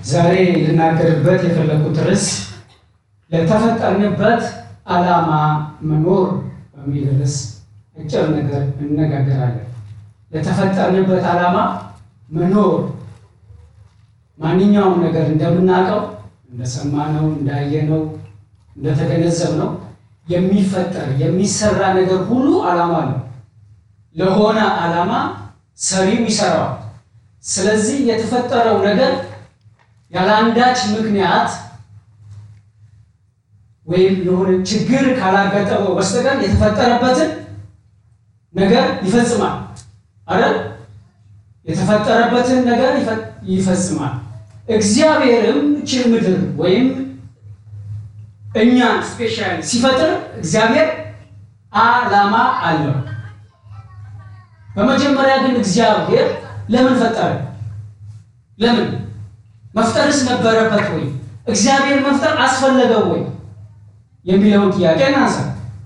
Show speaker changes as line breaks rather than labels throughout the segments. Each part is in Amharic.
ዛሬ ልናገርበት የፈለኩት ርዕስ ለተፈጠርንበት ዓላማ መኖር በሚል ርዕስ አጭር ነገር እንነጋገራለን። ለተፈጠርንበት ዓላማ መኖር ማንኛውም ነገር እንደምናውቀው እንደሰማነው፣ እንዳየነው፣ እንደተገነዘብነው የሚፈጠር የሚሰራ ነገር ሁሉ ዓላማ አለው። ለሆነ ዓላማ ሰሪው ይሰራዋል። ስለዚህ የተፈጠረው ነገር ያለ አንዳች ምክንያት ወይም የሆነ ችግር ካላጋጠመው በስተቀር የተፈጠረበትን ነገር ይፈጽማል አይደል? የተፈጠረበትን ነገር ይፈጽማል። እግዚአብሔርም ይህችን ምድር ወይም እኛን ስፔሻሊ ሲፈጥር እግዚአብሔር ዓላማ አለው። በመጀመሪያ ግን እግዚአብሔር ለምን ፈጠረ? ለምን መፍጠርስ ነበረበት ወይ? እግዚአብሔር መፍጠር አስፈለገው ወይ የሚለውን ጥያቄ እናንሳ።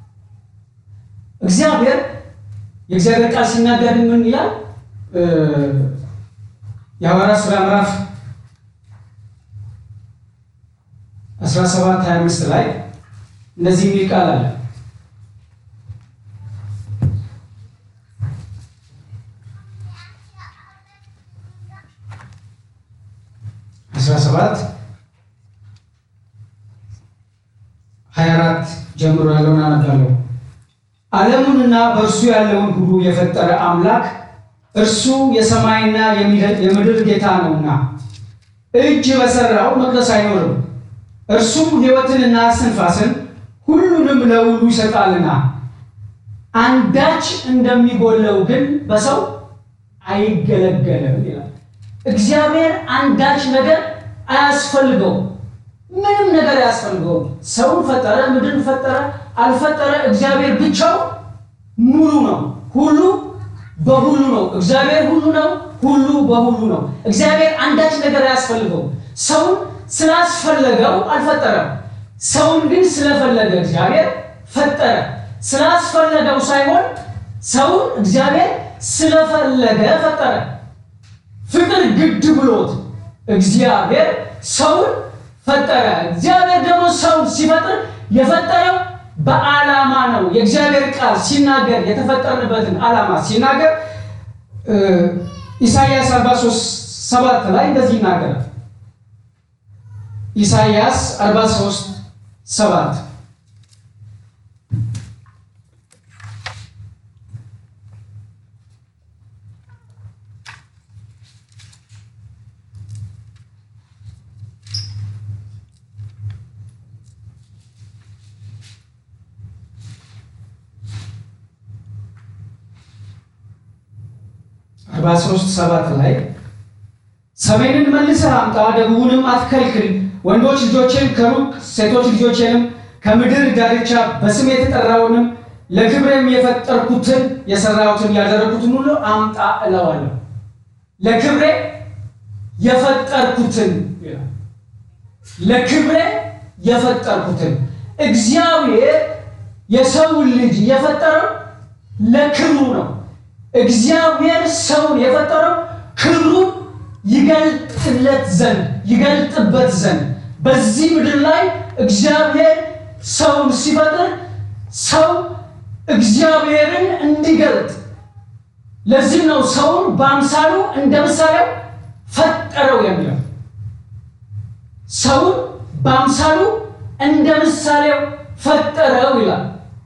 እግዚአብሔር የእግዚአብሔር ቃል ሲናገር ምን ይላል? የሐዋርያት ሥራ ምዕራፍ 17 25 ላይ እንደዚህ የሚል ቃል አለ። አስራ ሰባት ሀያ አራት ጀምሮ ያለውን አነባለሁ። ዓለሙንና በእርሱ ያለውን ሁሉ የፈጠረ አምላክ እርሱ የሰማይና የምድር ጌታ ነውና እጅ በሠራው መቅደስ አይኖርም። እርሱም ሕይወትንና እስትንፋስን ሁሉንም ለሁሉ ይሰጣልና አንዳች እንደሚጎለው ግን በሰው አይገለገልም ይላል። እግዚአብሔር አንዳች ነገር አያስፈልገው፣ ምንም ነገር አያስፈልገውም። ሰውን ፈጠረ፣ ምድርን ፈጠረ፣ አልፈጠረ፣ እግዚአብሔር ብቻው ሙሉ ነው። ሁሉ በሁሉ ነው። እግዚአብሔር ሁሉ ነው፣ ሁሉ በሁሉ ነው። እግዚአብሔር አንዳች ነገር አያስፈልገው። ሰውን ስላስፈለገው አልፈጠረም። ሰውን ግን ስለፈለገ እግዚአብሔር ፈጠረ። ስላስፈለገው ሳይሆን ሰውን እግዚአብሔር ስለፈለገ ፈጠረ። ፍቅር ግድ ብሎት እግዚአብሔር ሰውን ፈጠረ። እግዚአብሔር ደግሞ ሰውን ሲፈጥር የፈጠረው በዓላማ ነው። የእግዚአብሔር ቃል ሲናገር የተፈጠርንበትን ዓላማ ሲናገር ኢሳይያስ 43 ሰባት ላይ እንደዚህ ይናገራል። ኢሳይያስ 43 ሰባት አርባ ሦስት ሰባት ላይ ሰሜንን መልሰህ አምጣ፣ ደቡብንም አትከልክል፣ ወንዶች ልጆችን ከሩቅ ሴቶች ልጆችንም ከምድር ዳርቻ በስም የተጠራውንም ለክብሬም የፈጠርኩትን የሰራሁትን ያደረግኩትን ሁሉ አምጣ እለዋለሁ። ለክብሬ የፈጠርኩትን ለክብሬ የፈጠርኩትን እግዚአብሔር የሰውን ልጅ የፈጠረው ለክብሩ ነው። እግዚአብሔር ሰውን የፈጠረው ክብሩን ይገልጥለት ዘንድ ይገልጥበት ዘንድ በዚህ ምድር ላይ እግዚአብሔር ሰውን ሲፈጥር ሰው እግዚአብሔርን እንዲገልጥ ለዚህ ነው ሰውን በአምሳሉ እንደ ምሳሌው ፈጠረው የሚለው። ሰውን በአምሳሉ እንደ ምሳሌው ፈጠረው ይላል።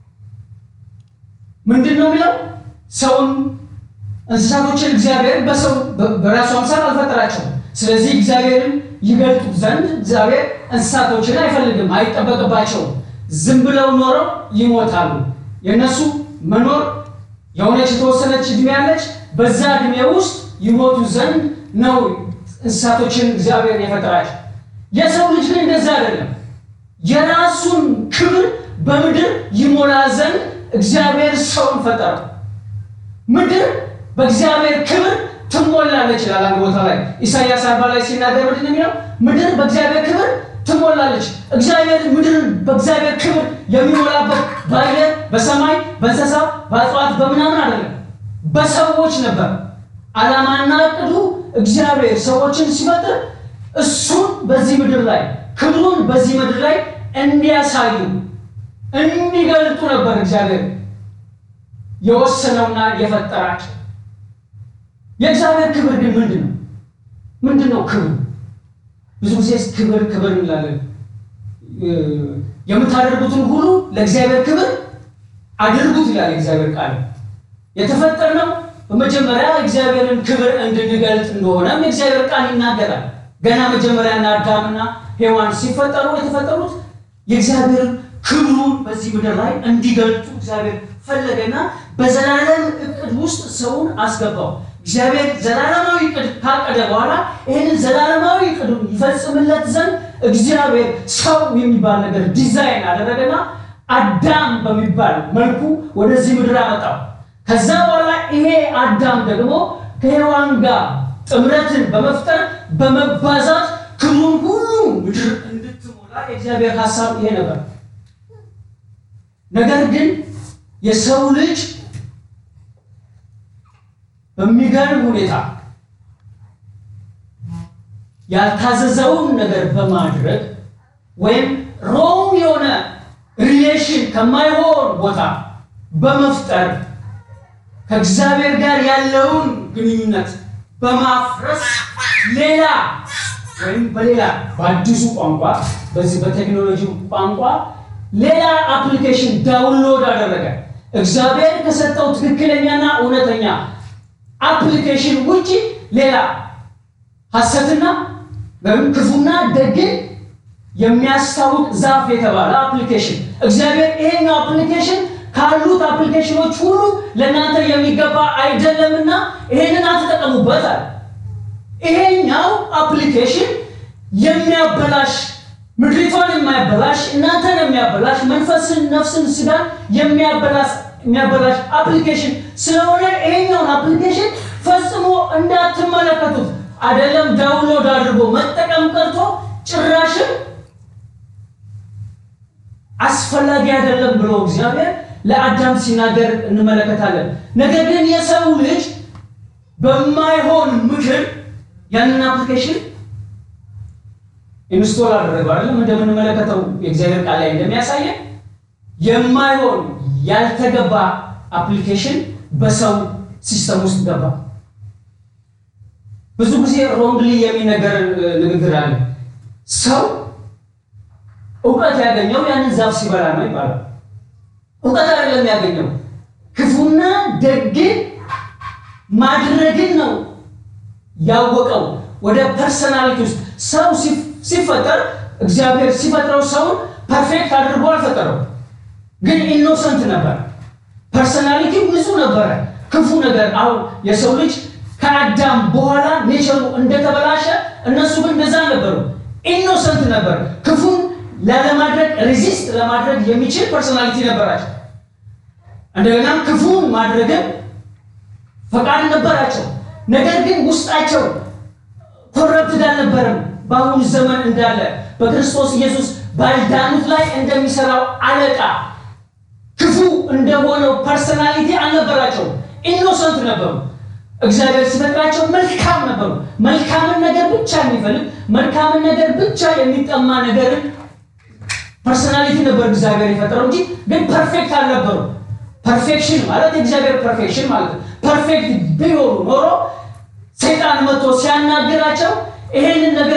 ምንድን ነው የሚለው? ሰውን እንስሳቶችን እግዚአብሔር በሰው በራሱ አምሳል አልፈጠራቸውም። ስለዚህ እግዚአብሔርን ይገልጡ ዘንድ እግዚአብሔር እንስሳቶችን አይፈልግም፣ አይጠበቅባቸውም። ዝም ብለው ኖረው ይሞታሉ። የእነሱ መኖር የሆነች የተወሰነች እድሜ ያለች፣ በዛ እድሜ ውስጥ ይሞቱ ዘንድ ነው እንስሳቶችን እግዚአብሔር የፈጠራቸው። የሰው ልጅ ግን እንደዛ አይደለም። የራሱን ክብር በምድር ይሞላ ዘንድ እግዚአብሔር ሰውን ፈጠረው። ምድር በእግዚአብሔር ክብር ትሞላለች ይላል አንድ ቦታ ላይ ኢሳይያስ አርባ ላይ ሲናገር ምንድን ነው የሚለው? ምድር በእግዚአብሔር ክብር ትሞላለች። እግዚአብሔር ምድርን በእግዚአብሔር ክብር የሚሞላበት በአየር፣ በሰማይ፣ በእንስሳ፣ በእጽዋት በምናምን አይደለም፣ በሰዎች ነበር። ዓላማና እቅዱ እግዚአብሔር ሰዎችን ሲፈጥር እሱን በዚህ ምድር ላይ ክብሩን በዚህ ምድር ላይ እንዲያሳዩ እንዲገልጡ ነበር እግዚአብሔር የወሰነውና የፈጠራቸው። የእግዚአብሔር ክብር ግን ምንድን ነው? ምንድን ነው ክብር? ብዙ ጊዜ ክብር ክብር እንላለን። የምታደርጉትን ሁሉ ለእግዚአብሔር ክብር አድርጉት ይላል የእግዚአብሔር ቃል። የተፈጠርነው በመጀመሪያ እግዚአብሔርን ክብር እንድንገልጥ እንደሆነም የእግዚአብሔር ቃል ይናገራል። ገና መጀመሪያና አዳምና ሔዋን ሲፈጠሩ የተፈጠሩት የእግዚአብሔር ክብሩን በዚህ ምድር ላይ እንዲገልጡ እግዚአብሔር ፈለገና በዘላለም እቅድ ውስጥ ሰውን አስገባው። እግዚአብሔር ዘላለማዊ እቅድ ካቀደ በኋላ ይህንን ዘላለማዊ እቅዱን ይፈጽምለት ዘንድ እግዚአብሔር ሰው የሚባል ነገር ዲዛይን አደረገና አዳም በሚባል መልኩ ወደዚህ ምድር አመጣው። ከዛ በኋላ ይሄ አዳም ደግሞ ከሔዋን ጋር ጥምረትን በመፍጠር በመባዛት ክብሩን ሁሉ ምድር እንድትሞላ የእግዚአብሔር ሀሳብ ይሄ ነበር። ነገር ግን የሰው ልጅ በሚገርም ሁኔታ ያልታዘዘውን ነገር በማድረግ ወይም ሮም የሆነ ሪሌሽን ከማይሆን ቦታ በመፍጠር ከእግዚአብሔር ጋር ያለውን ግንኙነት በማፍረስ ሌላ ወይም በሌላ በአዲሱ ቋንቋ በዚህ በቴክኖሎጂ ቋንቋ ሌላ አፕሊኬሽን ዳውንሎድ አደረገ። እግዚአብሔር ከሰጠው ትክክለኛና እውነተኛ አፕሊኬሽን ውጪ ሌላ ሐሰትና ወይም ክፉና ደግን የሚያስታውቅ ዛፍ የተባለ አፕሊኬሽን እግዚአብሔር ይሄኛው አፕሊኬሽን ካሉት አፕሊኬሽኖች ሁሉ ለእናንተ የሚገባ አይደለምና ይሄንን አትጠቀሙበት አለ። ይሄኛው አፕሊኬሽን የሚያበላሽ ምድሪቷን የሚያበላሽ እናንተን የሚያበላሽ መንፈስን፣ ነፍስን፣ ስጋን የሚያበላሽ የሚያበላሽ አፕሊኬሽን ስለሆነ ይሄኛውን አፕሊኬሽን ፈጽሞ እንዳትመለከቱት አይደለም ዳውንሎድ አድርጎ መጠቀም ቀርቶ ጭራሽም አስፈላጊ አይደለም ብሎ እግዚአብሔር ለአዳም ሲናገር እንመለከታለን። ነገር ግን የሰው ልጅ በማይሆን ምክር ያንን አፕሊኬሽን ኢንስቶል አደረገው። አይደለም እንደምንመለከተው የእግዚአብሔር ቃል ላይ እንደሚያሳየን የማይሆን ያልተገባ አፕሊኬሽን በሰው ሲስተም ውስጥ ገባ። ብዙ ጊዜ ሮንግሊ የሚነገር ንግግር አለ። ሰው እውቀት ያገኘው ያንን ዛፍ ሲበላ ነው ይባላል። እውቀት አይደለም ያገኘው፣ ክፉና ደግን ማድረግን ነው ያወቀው። ወደ ፐርሰናሊቲ ውስጥ ሰው ሲፈጠር እግዚአብሔር ሲፈጥረው ሰውን ፐርፌክት አድርጎ አልፈጠረው፣ ግን ኢኖሰንት ነበር። ፐርሰናሊቲው ንጹህ ነበረ። ክፉ ነገር አሁን የሰው ልጅ ከአዳም በኋላ ኔቸሩ እንደተበላሸ እነሱ ግን እንደዛ ነበሩ። ኢኖሰንት ነበር። ክፉን ላለማድረግ ሬዚስት ለማድረግ የሚችል ፐርሶናሊቲ ነበራቸው። እንደገናም ክፉን ማድረግን ፈቃድ ነበራቸው። ነገር ግን ውስጣቸው ኮረፕትድ አልነበረም። በአሁኑ ዘመን እንዳለ በክርስቶስ ኢየሱስ ባልዳኑት ላይ እንደሚሰራው አለቃ ክፉ እንደሆነው ፐርሶናሊቲ አልነበራቸው። ኢኖሰንት ነበሩ። እግዚአብሔር ሲፈጥራቸው መልካም ነበሩ። መልካምን ነገር ብቻ የሚፈልግ መልካምን ነገር ብቻ የሚጠማ ነገርን ፐርሶናሊቲ ነበር እግዚአብሔር የፈጠረው እንጂ ግን ፐርፌክት አልነበሩ። ፐርፌክሽን ማለት የእግዚአብሔር ፐርፌክሽን ማለት ነው። ፐርፌክት ቢሆኑ ኖሮ ሰይጣን መጥቶ ሲያናግራቸው ይሄንን ነገር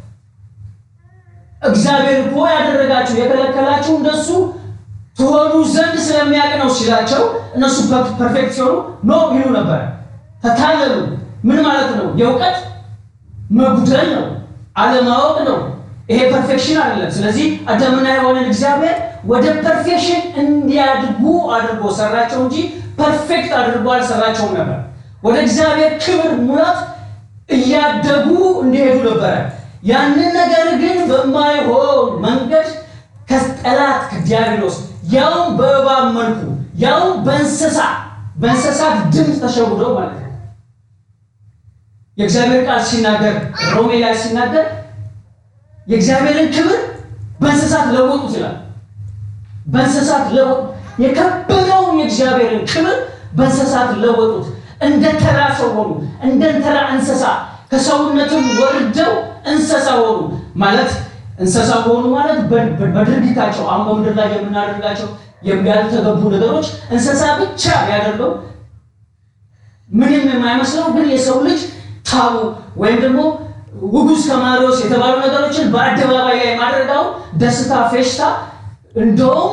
እግዚአብሔር እኮ ያደረጋችሁ የከለከላችሁ እንደሱ ትሆኑ ዘንድ ስለሚያውቅ ነው ሲላቸው እነሱ ፐርፌክት ሲሆኑ ኖ ይሉ ነበር። ተታለሉ። ምን ማለት ነው? የእውቀት መጉደል ነው፣ አለማወቅ ነው። ይሄ ፐርፌክሽን አይደለም። ስለዚህ አዳምና ሔዋንን እግዚአብሔር ወደ ፐርፌክሽን እንዲያድጉ አድርጎ ሰራቸው እንጂ ፐርፌክት አድርጎ አልሰራቸውም ነበር። ወደ እግዚአብሔር ክብር ሙላት እያደጉ እንዲሄዱ ነበረ። ያንን ነገር ግን በማይሆን መንገድ ከጠላት ከዲያብሎስ ያውም በእባብ መልኩ ያውም በእንስሳ በእንስሳት ድምፅ ተሸውደው ማለት ነው። የእግዚአብሔር ቃል ሲናገር ሮሜ ላይ ሲናገር የእግዚአብሔርን ክብር በእንስሳት ለወጡ ይላል። በእንስሳት ለወጡ የከበረውን የእግዚአብሔርን ክብር በእንስሳት ለወጡት። እንደ ተራ ሰው ሆኑ፣ እንደ ተራ እንስሳ ከሰውነትም ወርደው እንስሳ ሆኑ ማለት እንስሳ ሆኑ ማለት በድርጊታቸው አሁን በምድር ላይ የምናደርጋቸው ያልተገቡ ነገሮች እንስሳ ብቻ ያደርገው ምንም የማይመስለው ግን የሰው ልጅ ታቡ ወይም ደግሞ ውጉዝ ከማሪዎስ የተባሉ ነገሮችን በአደባባይ ላይ ማድረጋው ደስታ፣ ፌሽታ እንደውም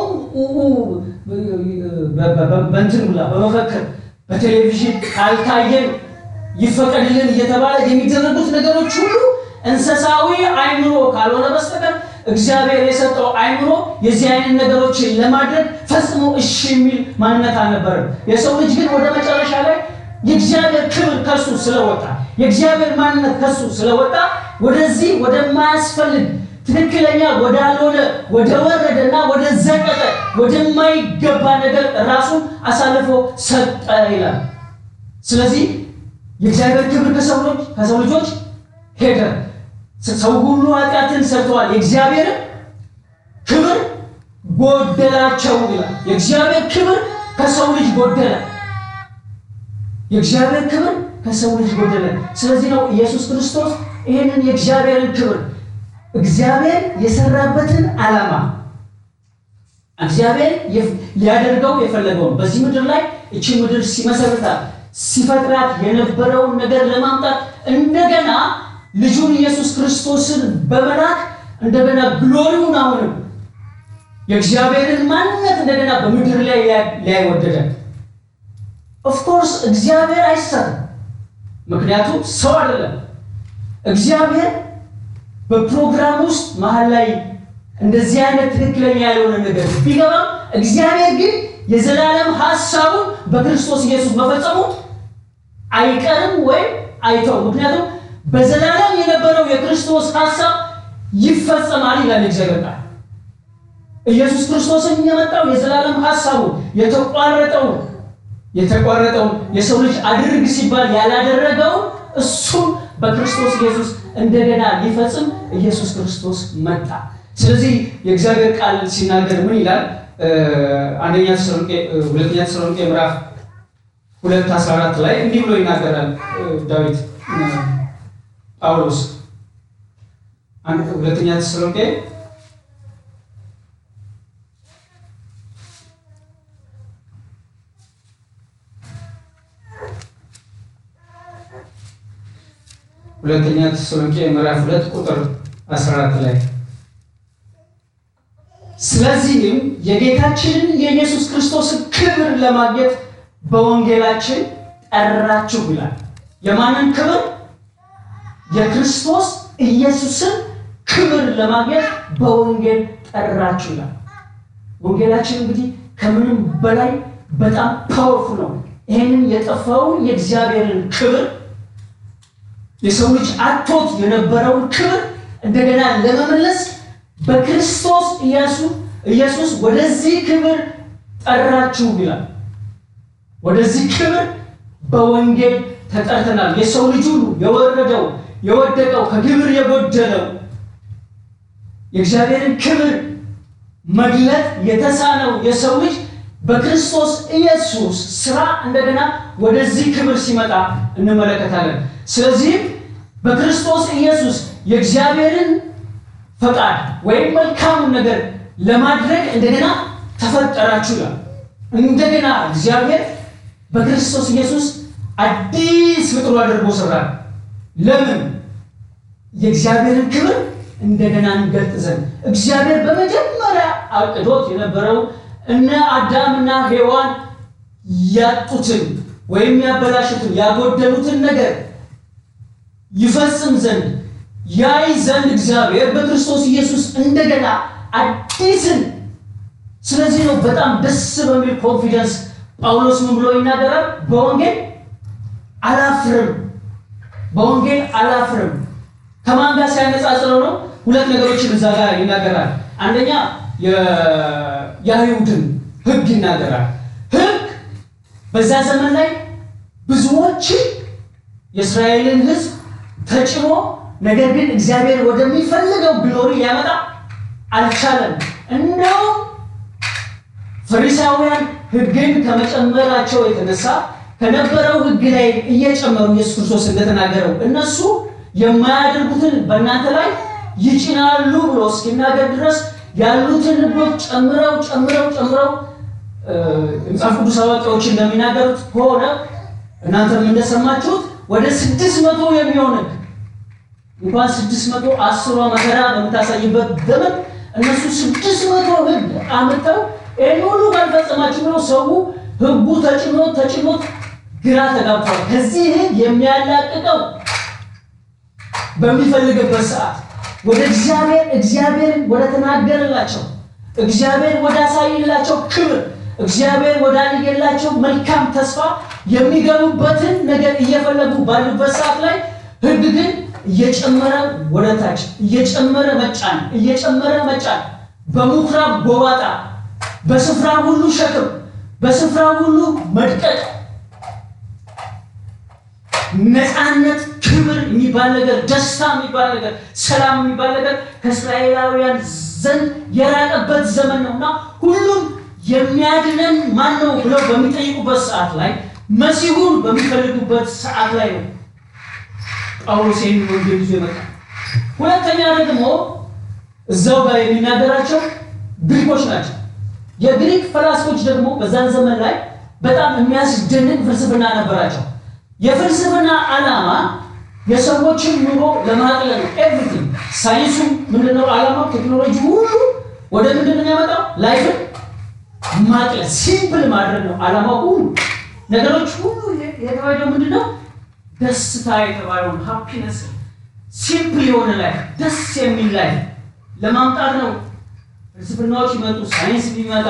በእንትን ብላ በመፈክር በቴሌቪዥን ካልታየን ይፈቀድልን እየተባለ የሚደረጉት ነገሮች ሁሉ እንስሳዊ አይምሮ ካልሆነ በስተቀር እግዚአብሔር የሰጠው አይምሮ የዚህ አይነት ነገሮችን ለማድረግ ፈጽሞ እሺ የሚል ማንነት አልነበረም። የሰው ልጅ ግን ወደ መጨረሻ ላይ የእግዚአብሔር ክብር ከሱ ስለወጣ የእግዚአብሔር ማንነት ከሱ ስለወጣ ወደዚህ ወደማያስፈልግ ትክክለኛ ወዳልሆነ ወደ ወረደና ወደ ዘቀጠ ወደማይገባ ነገር ራሱን አሳልፎ ሰጠ ይላል። ስለዚህ የእግዚአብሔር ክብር ከሰው ልጅ ከሰው ልጆች ሄደ። ሰው ሁሉ ኃጢአትን ሰርተዋል፣ የእግዚአብሔርን ክብር ጎደላቸው ይላል። የእግዚአብሔር ክብር ከሰው ልጅ ጎደለ። የእግዚአብሔር ክብር ከሰው ልጅ ጎደለ። ስለዚህ ነው ኢየሱስ ክርስቶስ ይህንን የእግዚአብሔርን ክብር እግዚአብሔር የሰራበትን ዓላማ እግዚአብሔር ሊያደርገው የፈለገውን በዚህ ምድር ላይ እቺ ምድር ሲመሰርታት ሲፈጥራት የነበረውን ነገር ለማምጣት እንደገና ልጁን ኢየሱስ ክርስቶስን በመላክ እንደገና ግሎሪውን አሁንም የእግዚአብሔርን ማንነት እንደገና በምድር ላይ ሊያይ ወደደ። ኦፍኮርስ እግዚአብሔር አይሰራም፣ ምክንያቱም ሰው አይደለም። እግዚአብሔር በፕሮግራም ውስጥ መሀል ላይ እንደዚህ አይነት ትክክለኛ ያልሆነ ነገር ቢገባም እግዚአብሔር ግን የዘላለም ሀሳቡን በክርስቶስ ኢየሱስ መፈጸሙ አይቀርም ወይም አይተው። ምክንያቱም በዘላለም የነበረው የክርስቶስ ሀሳብ ይፈጸማል ይላል እግዚአብሔር ቃል። ኢየሱስ ክርስቶስን የመጣው የዘላለም ሀሳቡ የተቋረጠውን የተቋረጠውን የሰው ልጅ አድርግ ሲባል ያላደረገውን እሱም በክርስቶስ ኢየሱስ እንደገና ሊፈጽም ኢየሱስ ክርስቶስ መጣ። ስለዚህ የእግዚአብሔር ቃል ሲናገር ምን ይላል? አንደኛ ተሰሎንቄ ሁለተኛ ተሰሎንቄ ምዕራፍ ሁለት አስራ አራት ላይ እንዲህ ብሎ ይናገራል ዳዊት ጳውሎስ ሁለተኛ ተሰሎንቄ ሁለተኛ ተሰሎንቄ ምዕራፍ ሁለት ቁጥር 14 ላይ ስለዚህም የጌታችንን የኢየሱስ ክርስቶስን ክብር ለማግኘት በወንጌላችን ጠራችሁ ይላል። የማንን ክብር? የክርስቶስ ኢየሱስን ክብር ለማግኘት በወንጌል ጠራችሁ ይላል። ወንጌላችን እንግዲህ ከምንም በላይ በጣም ፓወርፉል ነው። ይህንን የጠፋውን የእግዚአብሔርን ክብር የሰው ልጅ አጥቶት የነበረውን ክብር እንደገና ለመመለስ በክርስቶስ ኢየሱስ ወደዚህ ክብር ጠራችሁ ይላል። ወደዚህ ክብር በወንጌል ተጠርተናል። የሰው ልጅ ሁሉ የወረደው የወደቀው ከክብር የጎደለው የእግዚአብሔርን ክብር መግለጥ የተሳነው የሰው ልጅ በክርስቶስ ኢየሱስ ስራ እንደገና ወደዚህ ክብር ሲመጣ እንመለከታለን። ስለዚህም በክርስቶስ ኢየሱስ የእግዚአብሔርን ፈቃድ ወይም መልካሙን ነገር ለማድረግ እንደገና ተፈጠራችሁ ይላል። እንደገና እግዚአብሔር በክርስቶስ ኢየሱስ አዲስ ፍጥሮ አድርጎ ሰራል። ለምን? የእግዚአብሔርን ክብር እንደገና እንገልጥ ዘንድ እግዚአብሔር በመጀመሪያ አቅዶት የነበረው እነ አዳምና ሔዋን ያጡትን ወይም ያበላሹትን ያጎደሉትን ነገር ይፈጽም ዘንድ ያይ ዘንድ እግዚአብሔር በክርስቶስ ኢየሱስ እንደገና አዲስን። ስለዚህ ነው በጣም ደስ በሚል ኮንፊደንስ ጳውሎስ ምን ብሎ ይናገራል? በወንጌል አላፍርም፣ በወንጌል አላፍርም። ከማን ጋር ሲያነጻጽረው ነው? ሁለት ነገሮችን እዛ ጋር ይናገራል። አንደኛ የአይሁድን ሕግ ይናገራል። ሕግ በዛ ዘመን ላይ ብዙዎችን የእስራኤልን ሕዝብ ተጭኖ ነገር ግን እግዚአብሔር ወደሚፈልገው ግሎሪ ሊያመጣ አልቻለም። እንደውም ፈሪሳውያን ሕግን ከመጨመራቸው የተነሳ ከነበረው ሕግ ላይ እየጨመሩ ኢየሱስ ክርስቶስ እንደተናገረው እነሱ የማያደርጉትን በእናንተ ላይ ይጭናሉ ብሎ እስኪናገር ድረስ ያሉትን ሕጎች ጨምረው ጨምረው ጨምረው መጽሐፍ ቅዱስ አዋቂዎች እንደሚናገሩት ከሆነ እናንተም እንደሰማችሁት ወደ ስድስት መቶ የሚሆን ሕግ እንኳን ስድስት መቶ አስሯ መከራ በምታሳይበት ዘመን እነሱ ስድስት መቶ ሕግ አምጥተው ይህን ሁሉ ካልፈጸማችሁ ብለው ሰው ሕጉ ተጭኖት ተጭኖት ግራ ተጋብቷል። ከዚህ ሕግ የሚያላቅቀው በሚፈልግበት ሰዓት ወደ እግዚአብሔር እግዚአብሔር ወደ ተናገረላቸው እግዚአብሔር ወደ አሳይላቸው ክብር እግዚአብሔር ወዳየላቸው መልካም ተስፋ የሚገቡበትን ነገር እየፈለጉ ባሉበት ሰዓት ላይ ሕግ ግን እየጨመረ ወደ ታች እየጨመረ መጫን እየጨመረ መጫን፣ በምኩራብ ጎባጣ፣ በስፍራ ሁሉ ሸክም፣ በስፍራ ሁሉ መድቀቅ፣ ነፃነት፣ ክብር የሚባል ነገር፣ ደስታ የሚባል ነገር፣ ሰላም የሚባል ነገር ከእስራኤላውያን ዘንድ የራቀበት ዘመን ነው እና ሁሉም የሚያድነን ማን ነው ብለው በሚጠይቁበት ሰዓት ላይ መሲሁን በሚፈልጉበት ሰዓት ላይ ነው ጳውሎስ ይህን ወንጌል ይዞ ይመጣል። ሁለተኛ ደግሞ እዛው ጋር የሚናገራቸው ግሪኮች ናቸው። የግሪክ ፈላስፎች ደግሞ በዛን ዘመን ላይ በጣም የሚያስደንቅ ፍልስፍና ነበራቸው። የፍልስፍና ዓላማ የሰዎችን ኑሮ ለማቅለል ነው። ኤቭሪቲንግ ሳይንሱ ምንድነው ዓላማው? ቴክኖሎጂ ሁሉ ወደ ምንድን ነው የሚያመጣው? ላይፍን ማቅለል ሲምፕል ማድረግ ነው ዓላማው። ሁሉ ነገሮች ሁሉ የተባለው ምንድን ነው? ደስታ የተባለውን ሃፒነስ ሲምፕል የሆነ ላይፍ ደስ የሚል ላይፍ ለማምጣት ነው ፍልስፍናዎች ይመጡ፣ ሳይንስ ቢመጣ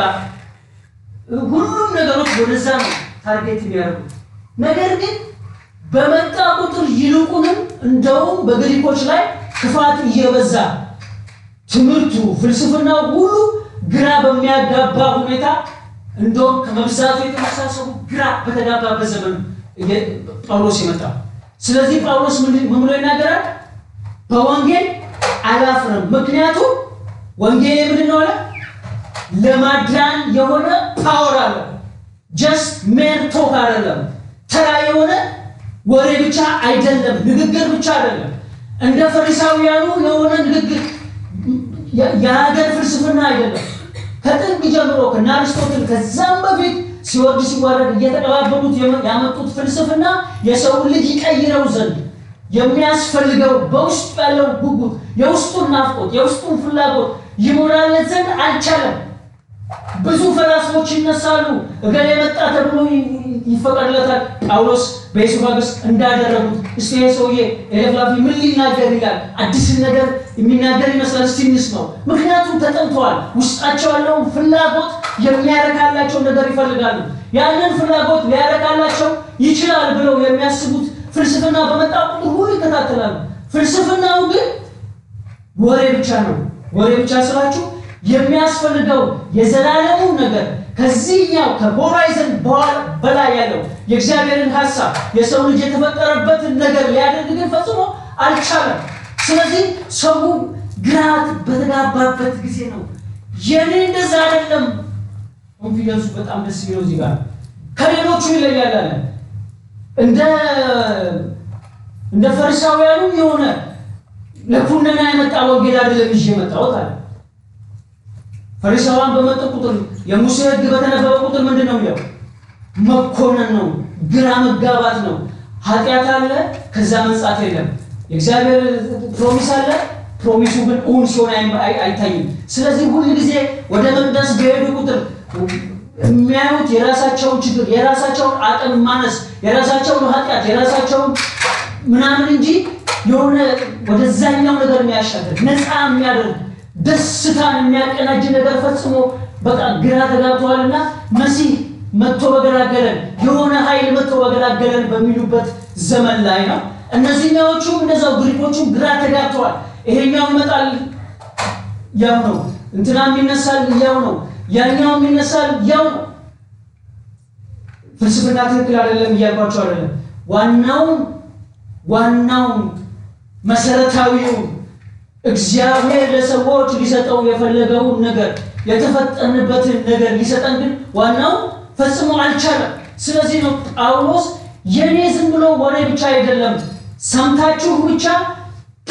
ሁሉም ነገሮች ወደዛ ነው ታርጌት የሚያደርጉት። ነገር ግን በመጣ ቁጥር ይልቁንም እንደውም በግሪኮች ላይ ክፋት እየበዛ ትምህርቱ ፍልስፍናው ሁሉ ግራ በሚያጋባ ሁኔታ እንደውም ከመብዛቱ የተነሳ ሰው ግራ በተጋባበት ዘመን ጳውሎስ የመጣ ስለዚህ ጳውሎስ ምን ብሎ ይናገራል? በወንጌል አላፍርም። ምክንያቱም ወንጌል ምንድን ነው አለ? ለማዳን የሆነ ፓወር አለ። ጀስት ሜር ቶክ አይደለም፣ ተራ የሆነ ወሬ ብቻ አይደለም፣ ንግግር ብቻ አይደለም፣ እንደ ፈሪሳውያኑ የሆነ ንግግር የሀገር ፍልስፍና አይደለም። ከጥንት ጀምሮ ከነ አርስቶትል ከዛም በፊት ሲወርድ ሲዋረድ እየተቀባበሉት ያመጡት ፍልስፍና የሰው ልጅ ይቀይረው ዘንድ የሚያስፈልገው በውስጡ ያለው ጉጉት፣ የውስጡን ናፍቆት፣ የውስጡን ፍላጎት ይሞላለት ዘንድ አልቻለም። ብዙ ፈላስፎች ይነሳሉ። እገሌ መጣ ተብሎ ይፈቀድለታል። ጳውሎስ በኢሱፋግስ እንዳደረጉት እስቲ ይሄ ሰውዬ ኤሌፍላፊ ምን ሊናገር ይላል? አዲስን ነገር የሚናገር ይመስላል። እስቲ እንስማው። ምክንያቱም ተጠምተዋል። ውስጣቸው ያለውን ፍላጎት የሚያረካላቸው ነገር ይፈልጋሉ። ያንን ፍላጎት ሊያረካላቸው ይችላል ብለው የሚያስቡት ፍልስፍና በመጣ ቁጥር ሁሉ ይከታተላሉ። ፍልስፍናው ግን ወሬ ብቻ ነው። ወሬ ብቻ ስላችሁ የሚያስፈልገው የዘላለሙ ነገር ከዚህኛው ከሆራይዘን በላይ ያለው የእግዚአብሔርን ሀሳብ የሰው ልጅ የተፈጠረበትን ነገር ሊያደርግ ግን ፈጽሞ አልቻለም። ስለዚህ ሰው ግራት በተጋባበት ጊዜ ነው። የኔ እንደዛ አይደለም። ኮንፊደንሱ በጣም ደስ የሚለው እዚህ ጋር ከሌሎቹ ይለያል አለ። እንደ እንደ ፈሪሳውያኑ የሆነ ለኩነና የመጣ ወንጌል አይደለም ይዤ የመጣሁት አለ። ፈሪሳውያን በመጡ ቁጥር የሙሴ ሕግ በተነበበ ቁጥር ምንድን ነው የሚለው? መኮነን ነው፣ ግራ መጋባት ነው። ኃጢአት አለ፣ ከዛ መንጻት የለም። የእግዚአብሔር ፕሮሚስ አለ፣ ፕሮሚሱ ግን እውን ሲሆን አይታይም። ስለዚህ ሁል ጊዜ ወደ መቅደስ በሄዱ ቁጥር የሚያዩት የራሳቸውን ችግር፣ የራሳቸውን አቅም ማነስ፣ የራሳቸውን ኃጢአት፣ የራሳቸውን ምናምን እንጂ የሆነ ወደዛኛው ነገር የሚያሻገር ነፃ የሚያደርግ ደስታን የሚያቀናጅ ነገር ፈጽሞ በቃ ግራ ተጋብተዋልና መሲህ መጥቶ በገላገለን የሆነ ኃይል መጥቶ በገላገለን በሚሉበት ዘመን ላይ ነው። እነዚህኛዎቹም እንደዛው ግሪኮቹም ግራ ተጋብተዋል። ይሄኛው ይመጣል ያው ነው፣ እንትናም ይነሳል ያው ነው፣ ያኛውም ይነሳል ያው ነው። ፍልስፍና ትክክል አይደለም እያልኳቸው አይደለም። ዋናውን ዋናውን መሰረታዊውን እግዚአብሔር ለሰዎች ሊሰጠው የፈለገውን ነገር የተፈጠንበትን ነገር ሊሰጠን ግን ዋናው ፈጽሞ አልቻለም። ስለዚህ ነው ጳውሎስ የኔ ዝም ብሎ ወሬ ብቻ አይደለም፣ ሰምታችሁ ብቻ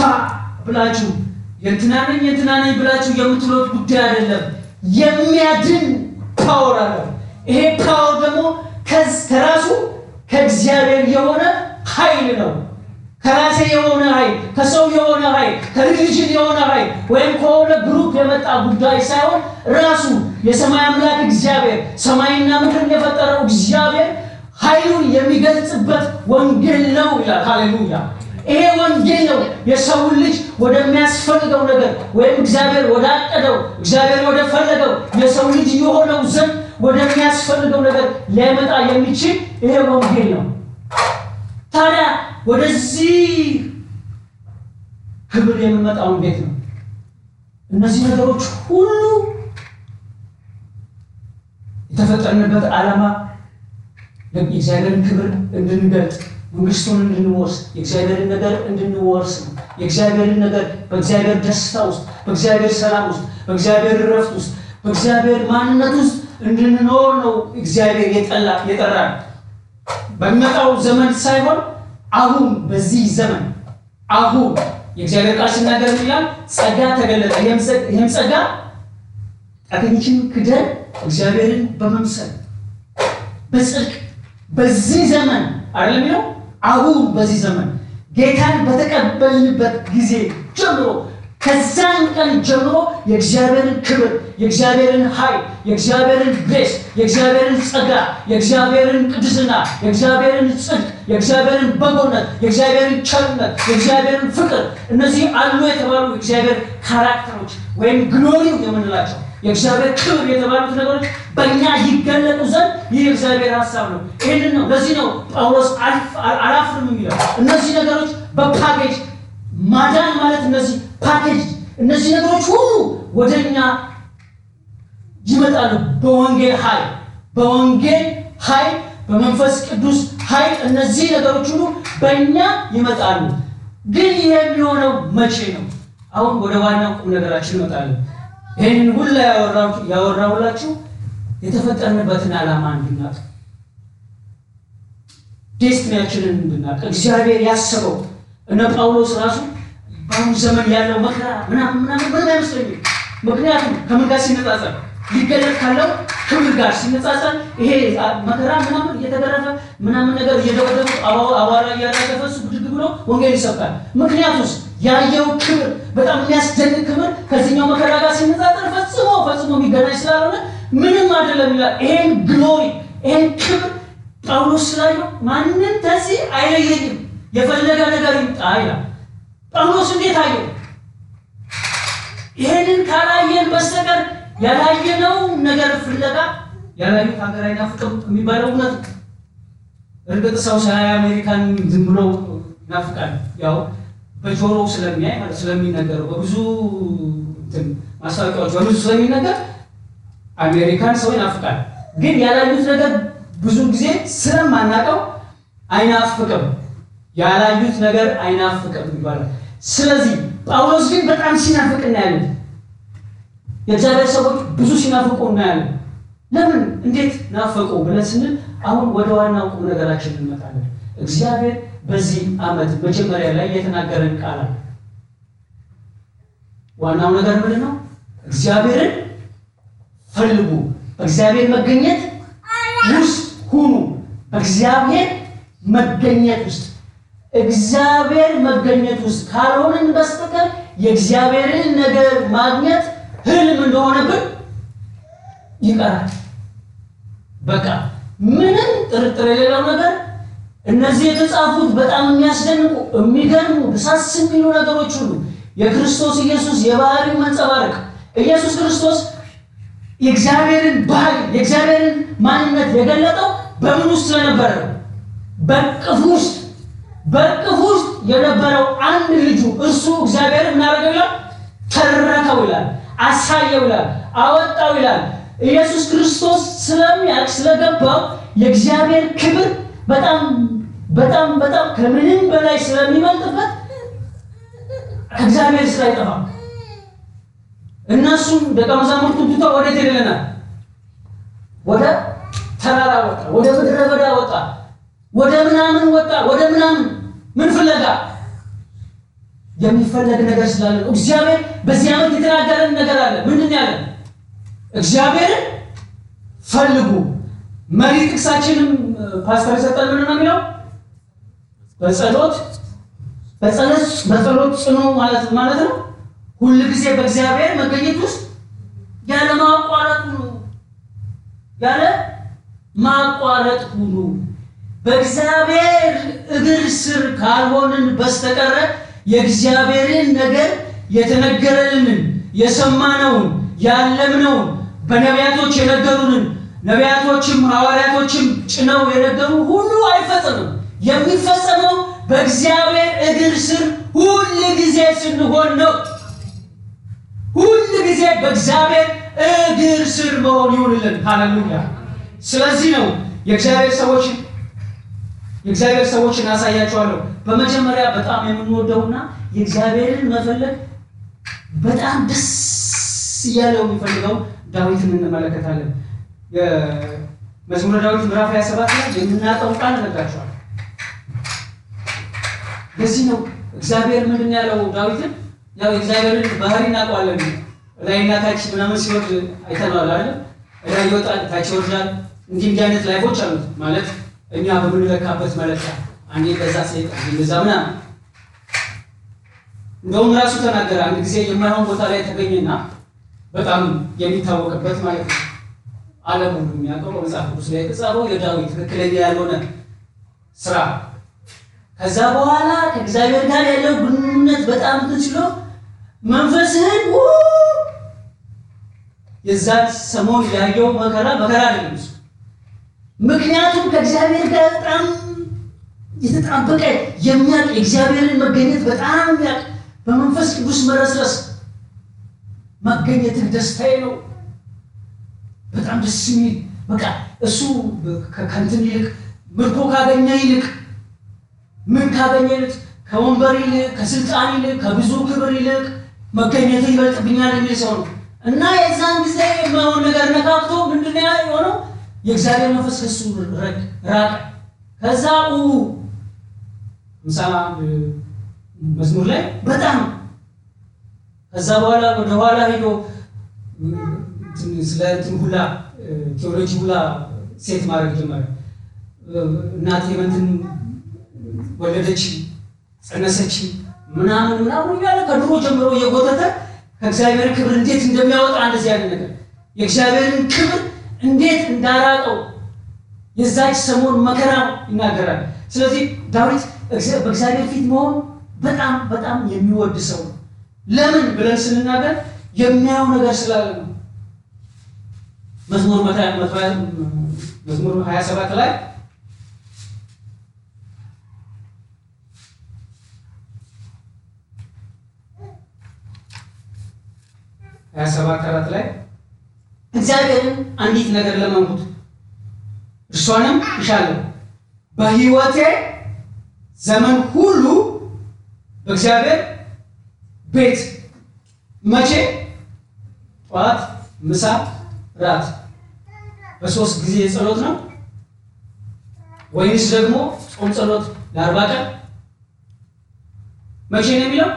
ብላችሁ የእንትና ነኝ የእንትና ነኝ ብላችሁ የምትሉት ጉዳይ አይደለም። የሚያድን ፓወር አለው። ይሄ ፓወር ደግሞ ከራሱ ከእግዚአብሔር የሆነ ኃይል ነው። ከራሴ የሆነ ኃይል፣ ከሰው የሆነ ኃይል፣ ከሪሊጅን የሆነ ኃይል ወይም ከሆነ ግሩፕ የመጣ ጉዳይ ሳይሆን ራሱ የሰማይ አምላክ እግዚአብሔር ሰማይና ምድርን የፈጠረው እግዚአብሔር ኃይሉን የሚገልጽበት ወንጌል ነው ይላል። ሃሌሉያ! ይሄ ወንጌል ነው የሰውን ልጅ ወደሚያስፈልገው ነገር ወይም እግዚአብሔር ወዳቀደው እግዚአብሔር ወደፈለገው የሰው ልጅ የሆነው ዘንድ ወደሚያስፈልገው ነገር ሊያመጣ የሚችል ይሄ ወንጌል ነው። ታዲያ ወደዚህ ክብር የምንመጣው እንዴት ነው? እነዚህ ነገሮች ሁሉ የተፈጠርንበት ዓላማ የእግዚአብሔርን ክብር እንድንገልጥ መንግስቱን እንድንወርስ የእግዚአብሔርን ነገር እንድንወርስ ነው። የእግዚአብሔርን ነገር በእግዚአብሔር ደስታ ውስጥ፣ በእግዚአብሔር ሰላም ውስጥ፣ በእግዚአብሔር እረፍት ውስጥ፣ በእግዚአብሔር ማንነት ውስጥ እንድንኖር ነው እግዚአብሔር የጠላ የጠራን በሚመጣው ዘመን ሳይሆን አሁን በዚህ ዘመን አሁን የእግዚአብሔር ቃል ሲናገር ይላል ጸጋ ተገለጠ። ይህም ጸጋ ኃጢአተኞችን ክደን እግዚአብሔርን በመምሰል በጽድቅ በዚህ ዘመን አይደለም የሚለው አሁን በዚህ ዘመን ጌታን በተቀበልንበት ጊዜ ጀምሮ ከዛን ቀን ጀምሮ የእግዚአብሔርን ክብር፣ የእግዚአብሔርን ኃይል፣ የእግዚአብሔርን ግሬስ፣ የእግዚአብሔርን ጸጋ፣ የእግዚአብሔርን ቅድስና፣ የእግዚአብሔርን ጽድቅ፣ የእግዚአብሔርን በጎነት፣ የእግዚአብሔርን ቸርነት፣ የእግዚአብሔርን ፍቅር እነዚህ አሉ የተባሉ የእግዚአብሔር ካራክተሮች ወይም ግሎሪው የምንላቸው የእግዚአብሔር ክብር የተባሉት ነገሮች በእኛ ይገለጡ ዘንድ ይህ የእግዚአብሔር ሀሳብ ነው። ይህንን ነው። ለዚህ ነው ጳውሎስ አላፍርም የሚለው እነዚህ ነገሮች በፓኬጅ ማዳን ማለት እነዚህ ፓኬጅ እነዚህ ነገሮች ሁሉ ወደ እኛ ይመጣሉ። በወንጌል ኃይል በወንጌል ኃይል በመንፈስ ቅዱስ ኃይል እነዚህ ነገሮች ሁሉ በእኛ ይመጣሉ። ግን ይሄ የሚሆነው መቼ ነው? አሁን ወደ ዋናው ቁም ነገራችን ይመጣለን። ይህንን ሁላ ያወራሁላችሁ የተፈጠርንበትን ዓላማ እንድናቅ ዴስትኒያችንን እንድናቅ እግዚአብሔር ያሰበው እነ ጳውሎስ ራሱ በአሁኑ ዘመን ያለው መከራ ምናምን ምናምን ምንም አይመስለኝም። ምክንያቱም ከምን ጋር ሲነጻጸር ሊገለጥ ካለው ክብር ጋር ሲነጻጸር ይሄ መከራ ምናምን እየተገረፈ ምናምን ነገር እየደበደቡ አቧራ እያራገፈ እሱ ብድግ ብሎ ወንጌል ይሰብካል። ምክንያቱስ ያየው ክብር በጣም የሚያስደንቅ ክብር ከዚህኛው መከራ ጋር ሲነጻጸር ፈጽሞ ፈጽሞ የሚገናኝ ስላልሆነ ምንም አይደለም ይላል። ይሄን ግሎሪ ይሄን ክብር ጳውሎስ ስላየው ማንም ከዚህ አይለየኝም የፈለገ ነገር ይምጣ ይላል። ጳውሎስ እንዴት አየው? ይሄንን ካላየን በስተቀር ያላየነው ነገር ፍለጋ ያላዩት ሀገር አይናፍቅም የሚባለው እውነት ነው። እርግጥ ሰው ሳያይ አሜሪካን ዝም ብሎ ይናፍቃል። ያው በጆሮው ስለሚያይ ማለት ስለሚነገረው በብዙ እንትን ማስታወቂያዎች በብዙ ስለሚነገር አሜሪካን ሰው ይናፍቃል። ግን ያላዩት ነገር ብዙ ጊዜ ስለማናውቀው አይናፍቅም። ያላዩት ነገር አይናፍቅም ይባላል። ስለዚህ ጳውሎስ ግን በጣም ሲናፍቅ እናያለን። የእግዚአብሔር ሰዎች ብዙ ሲናፍቁ እናያለን። ለምን እንዴት ናፈቁ ብለን ስንል አሁን ወደ ዋናው ቁም ነገራችን እንመጣለን። እግዚአብሔር በዚህ ዓመት መጀመሪያ ላይ የተናገረን ቃል አለ። ዋናው ነገር ምንድን ነው? እግዚአብሔርን ፈልጉ፣ በእግዚአብሔር መገኘት ውስጥ ሁኑ። በእግዚአብሔር መገኘት ውስጥ እግዚአብሔር መገኘት ውስጥ ካልሆንን በስተቀር የእግዚአብሔርን ነገር ማግኘት ህልም እንደሆነብን ይቀራል። በቃ ምንም ጥርጥር የሌለው ነገር እነዚህ የተጻፉት በጣም የሚያስደንቁ የሚገርሙ ደሳስ የሚሉ ነገሮች ሁሉ የክርስቶስ ኢየሱስ የባህሪው መንጸባረቅ ኢየሱስ ክርስቶስ የእግዚአብሔርን ባህሪ የእግዚአብሔርን ማንነት የገለጠው በምን ውስጥ ስለነበረ ነው? በቅፍ ውስጥ በቅፍ ውስጥ የነበረው አንድ ልጁ እርሱ እግዚአብሔር እናደርገው ይላል፣ ተረከው ይላል፣ አሳየው ይላል፣ አወጣው ይላል። ኢየሱስ ክርስቶስ ስለሚያውቅ ስለገባው የእግዚአብሔር ክብር በጣም በጣም በጣም ከምንም በላይ ስለሚበልጥበት ከእግዚአብሔር ስራ አይጠፋም። እነሱም ደቀ መዛሙርቱን ትቶ ወዴት ሄደልናል? ወደ ተራራ ወጣ፣ ወደ ምድረ በዳ ወጣ፣ ወደ ምናምን ወጣ፣ ወደ ምናምን ምን ፍለጋ? የሚፈለግ ነገር ስላለ ነው። እግዚአብሔር በዚህ ዓመት የተናገረን ነገር አለ። ምንድን ነው ያለን? እግዚአብሔርን ፈልጉ። መሪ ጥቅሳችንም ፓስተር የሰጠን ምንድን ነው የሚለው? በጸሎት በጸሎት በጸሎት ጽኑ ማለት ማለት ነው። ሁል ጊዜ በእግዚአብሔር መገኘት ውስጥ ያለ ማቋረጥ ሁኑ፣ ያለ ማቋረጥ ሁኑ። በእግዚአብሔር እግር ስር ካልሆንን በስተቀረ የእግዚአብሔርን ነገር የተነገረልንን የሰማነውን ያለምነውን በነቢያቶች የነገሩንን ነቢያቶችም ሐዋርያቶችም ጭነው የነገሩ ሁሉ አይፈጸምም። የሚፈጸመው በእግዚአብሔር እግር ስር ሁል ጊዜ ስንሆን ነው። ሁል ጊዜ በእግዚአብሔር እግር ስር መሆን ይሁንልን። ሃሌሉያ። ስለዚህ ነው የእግዚአብሔር ሰዎች የእግዚአብሔር ሰዎችን አሳያቸዋለሁ። በመጀመሪያ በጣም የምንወደውና የእግዚአብሔርን መፈለግ በጣም ደስ እያለው የሚፈልገው ዳዊትን እንመለከታለን። የመዝሙረ ዳዊት ምዕራፍ 27 ላይ የምናውቀው ቃል እነግራቸዋለሁ። ለዚህ ነው እግዚአብሔር ምንድን ያለው ዳዊትን ያው የእግዚአብሔርን ባህሪ እናውቀዋለን። ላይና ታች ምናምን ሲወርድ አይተነዋል አለ ላይ ይወጣል፣ ታች ይወርዳል። እንዲህ እንዲህ አይነት ላይፎች አሉት ማለት እኛ በምንለካበት መለኪያ አንዴ በዛ ሴት እንደዛ ምናምን እንደውም ራሱ ተናገረ። አንድ ጊዜ የማይሆን ቦታ ላይ ተገኘና በጣም የሚታወቅበት ማለት ነው ዓለም ሁሉ የሚያውቀው በመጽሐፍ ቅዱስ ላይ የተጻፈው የዳዊት ትክክለኛ ያልሆነ ስራ ከዛ በኋላ ከእግዚአብሔር ጋር ያለው ግንኙነት በጣም እንትን ሲሎ መንፈስህን የዛን ሰሞን ያየው መከራ መከራ አይደለም እሱ። ምክንያቱም ከእግዚአብሔር ጋር በጣም የተጣበቀ የሚያውቅ የእግዚአብሔርን መገኘት በጣም የሚያውቅ በመንፈስ ቅዱስ መረስረስ መገኘትህ ደስታዬ ነው። በጣም ደስ የሚል በቃ እሱ ከንትን ይልቅ ምርኮ ካገኘ ይልቅ ምን ካገኘ ይልቅ ከወንበር ይልቅ ከስልጣን ይልቅ ከብዙ ክብር ይልቅ መገኘት ይበልጥብኛል የሚል ሰው ነው እና የዛን ጊዜ የማይሆን ነገር ነካክቶ ምንድን ነው የሆነው? የእግዚአብሔር መንፈስ ከሱ ራቀ። ከዛ ምሳ መዝሙር ላይ በጣም ከዛ በኋላ ወደ ኋላ ሄዶ ስለ እንትን ሁላ ቴዎሎጂ ሁላ ሴት ማድረግ ጀመረ። እናቴ እንትን ወለደች፣ ጸነሰች ምናምን ምናምን እያለ ከድሮ ጀምሮ እየጎተተ ከእግዚአብሔር ክብር እንዴት እንደሚያወጣ እንደዚህ ያለ ነገር የእግዚአብሔርን ክብር እንዴት እንዳራቀው የዛች ሰሞን መከራ ይናገራል። ስለዚህ ዳዊት በእግዚአብሔር ፊት መሆን በጣም በጣም የሚወድ ሰው ነው። ለምን ብለን ስንናገር የሚያየው ነገር ስላለ ነው። መዝሙር መዝሙር 27 ላይ ሀያ ሰባት አራት ላይ እግዚአብሔርን አንዲት ነገር ለመንኩት እርሷንም እሻለሁ በሕይወቴ ዘመን ሁሉ በእግዚአብሔር ቤት መቼ ጠዋት፣ ምሳ፣ ራት በሶስት ጊዜ ጸሎት ነው ወይንስ ደግሞ ጾም ጸሎት ለአርባ ቀን መቼ ነው የሚለው?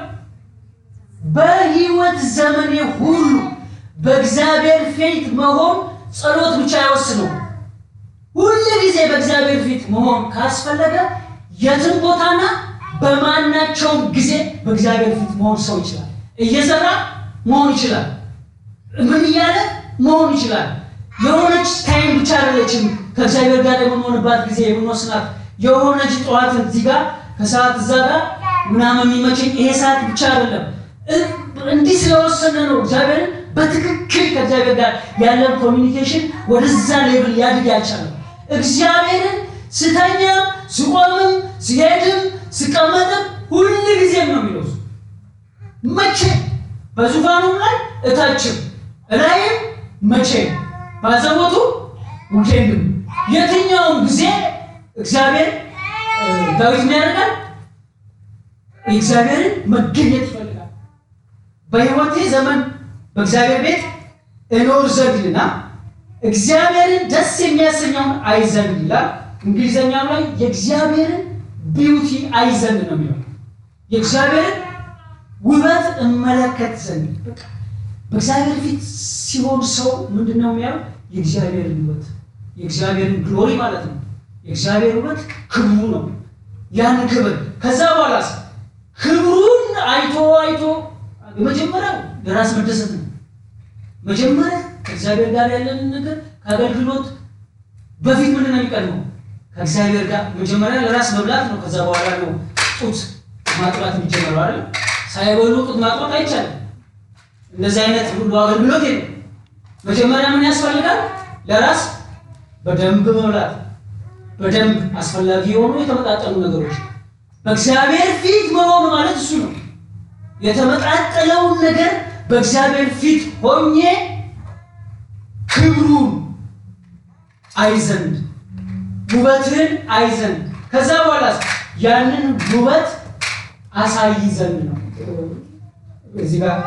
በሕይወት ዘመኔ ሁሉ በእግዚአብሔር ፊት መሆን ጸሎት ብቻ አይወስነው። ሁል ጊዜ በእግዚአብሔር ፊት መሆን ካስፈለገ የትም ቦታና በማናቸውም ጊዜ በእግዚአብሔር ፊት መሆን ሰው ይችላል። እየሰራ መሆን ይችላል። ምን እያለ መሆን ይችላል። የሆነች ታይም ብቻ አይደለችም። ከእግዚአብሔር ጋር የምንሆንባት ጊዜ የምንወስናት የሆነች ጠዋት እዚህ ጋር ከሰዓት እዛ ጋር ምናምን የሚመቸኝ ይሄ ሰዓት ብቻ አይደለም። እንዲህ ስለወሰነ ነው እግዚአብሔርን በትክክል ከእግዚአብሔር ጋር ያለን ኮሚኒኬሽን ወደዛ ሌብል ሊያድግ ያልቻለም። እግዚአብሔርን ስተኛም ስቆምም ስሄድም ስቀመጥም ሁል ጊዜም ነው የሚለው መቼ በዙፋኑም ላይ እታችም እላይም መቼም ባዘቦቱ ውኬንድም የትኛውም ጊዜ እግዚአብሔር ዳዊት ምን ያደርጋል? የእግዚአብሔርን መገኘት ይፈልጋል። በሕይወቴ ዘመን በእግዚአብሔር ቤት እኖር ዘንድና እግዚአብሔርን ደስ የሚያሰኘውን አይ ዘንድ ይላል። እንግሊዘኛው ላይ የእግዚአብሔርን ቢዩቲ አይ ዘንድ ነው የሚለው። የእግዚአብሔርን ውበት እመለከት ዘንድ በቃ በእግዚአብሔር ፊት ሲሆን ሰው ምንድን ነው የሚያየው? የእግዚአብሔርን ውበት የእግዚአብሔርን ግሎሪ ማለት ነው። የእግዚአብሔር ውበት ክብሩ ነው። ያን ክብር ከዛ በኋላ ክብሩን አይቶ አይቶ የመጀመሪያው የራስ መደሰት ነው። መጀመሪያ ከእግዚአብሔር ጋር ያለንን ነገር ከአገልግሎት በፊት ምንድን ነው የሚቀድመው? ከእግዚአብሔር ጋር መጀመሪያ ለራስ መብላት ነው። ከዛ በኋላ ነው ጡት ማጥባት የሚጀመረው አይደል? ሳይበሉ ጡት ማጥባት አይቻልም። እንደዚህ አይነት ሁሉ አገልግሎት የለም። መጀመሪያ ምን ያስፈልጋል? ለራስ በደንብ መብላት፣ በደንብ አስፈላጊ የሆኑ የተመጣጠኑ ነገሮች በእግዚአብሔር ፊት መሆኑ ማለት እሱ ነው። የተመጣጠለውን ነገር በእግዚአብሔር ፊት ሆኜ ክብሩን አይ ዘንድ ውበትን አይ ዘንድ ከዛ በኋላ ያንን ውበት አሳይ ዘንድ ነው። እዚህ ጋር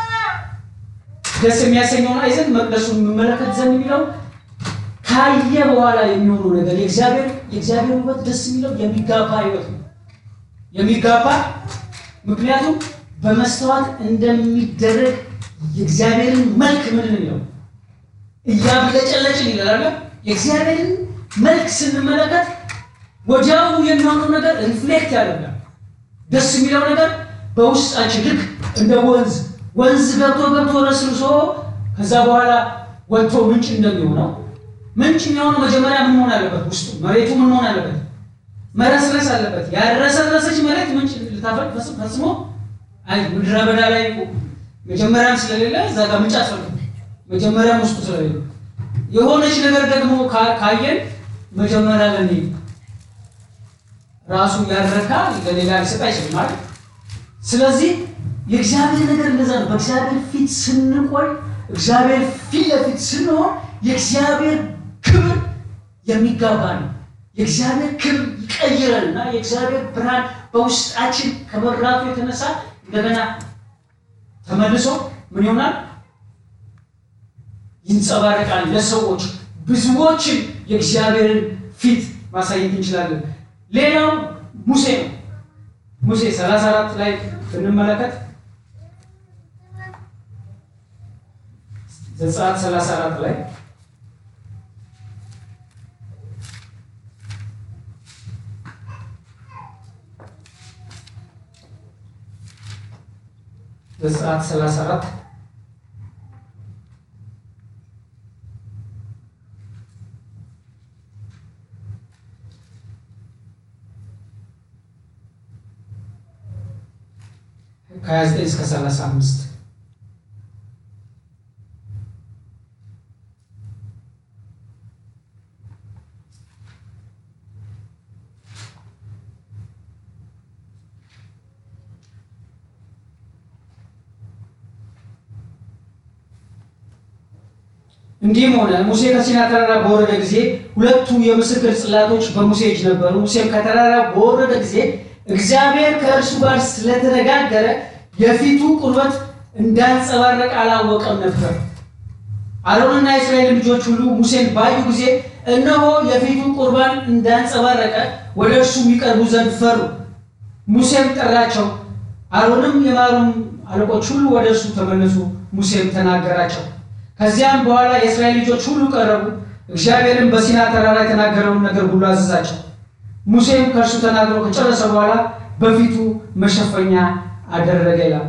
ደስ የሚያሰኘውን አይ ዘንድ መቅደሱን የምመለከት ዘንድ የሚለው ካየ በኋላ የሚሆነው ነገር የእግዚአብሔር የእግዚአብሔር ውበት ደስ የሚለው የሚጋባ ህይወት ነው። የሚጋባ ምክንያቱም በመስተዋት እንደሚደረግ የእግዚአብሔርን መልክ ምን የሚለው እያብለጨለጭን ይላል። የእግዚአብሔርን መልክ ስንመለከት ወዲያው የሚሆነው ነገር ሪፍሌክት ያደርጋል። ደስ የሚለው ነገር በውስጣችን ልክ እንደ ወንዝ ወንዝ ገብቶ ገብቶ ረስርሶ ከዛ በኋላ ወጥቶ ምንጭ እንደሚሆነው ምንጭ የሚሆነው መጀመሪያ ምን መሆን አለበት? ውስጡ መሬቱ ምን መሆን አለበት? መረስረስ አለበት። ያረሰረሰች መሬት ምንጭ ልታፈቅ ፈጽሞ አይ ምድረ በዳ ላይ መጀመሪያም ስለሌለ እዛ ጋር ምንጭ አትፈልግም። መጀመሪያም ውስጡ ስለሌለ የሆነች ነገር ደግሞ ካየን መጀመሪያ ለኔ ራሱ ያረካ ለሌላ ሊሰጥ አይችልም ማለት። ስለዚህ የእግዚአብሔር ነገር እንደዛ ነው። በእግዚአብሔር ፊት ስንቆይ፣ እግዚአብሔር ፊት ለፊት ስንሆን የእግዚአብሔር ክብር የሚጋባ ነው። የእግዚአብሔር ክብር ይቀይረንና የእግዚአብሔር ብርሃን በውስጣችን ከመብራቱ የተነሳ እንደገና ተመልሶ ምን ይሆናል? ይንጸባረቃል። ለሰዎች ብዙዎችን የእግዚአብሔርን ፊት ማሳየት እንችላለን። ሌላው ሙሴ ነው። ሙሴ 34 ላይ ብንመለከት ዘጸአት 34 ላይ ዘጸአት 34 ከ29 እስከ 35 እንዲህም ሆነ ሙሴ ከሲና ተራራ በወረደ ጊዜ ሁለቱ የምስክር ጽላቶች በሙሴ እጅ ነበሩ። ሙሴም ከተራራ በወረደ ጊዜ እግዚአብሔር ከእርሱ ጋር ስለተነጋገረ የፊቱ ቁርበት እንዳንጸባረቅ አላወቀም ነበር። አሮንና የእስራኤል ልጆች ሁሉ ሙሴን ባዩ ጊዜ እነሆ የፊቱ ቁርባን እንዳንጸባረቀ ወደ እርሱ የሚቀርቡ ዘንድ ፈሩ። ሙሴም ጠራቸው። አሮንም የማሩም አለቆች ሁሉ ወደ እርሱ ተመለሱ። ሙሴም ተናገራቸው። ከዚያም በኋላ የእስራኤል ልጆች ሁሉ ቀረቡ። እግዚአብሔርም በሲና ተራራ የተናገረውን ነገር ሁሉ አዘዛቸው። ሙሴም ከእርሱ ተናግሮ ከጨረሰ በኋላ በፊቱ መሸፈኛ አደረገ ይላል።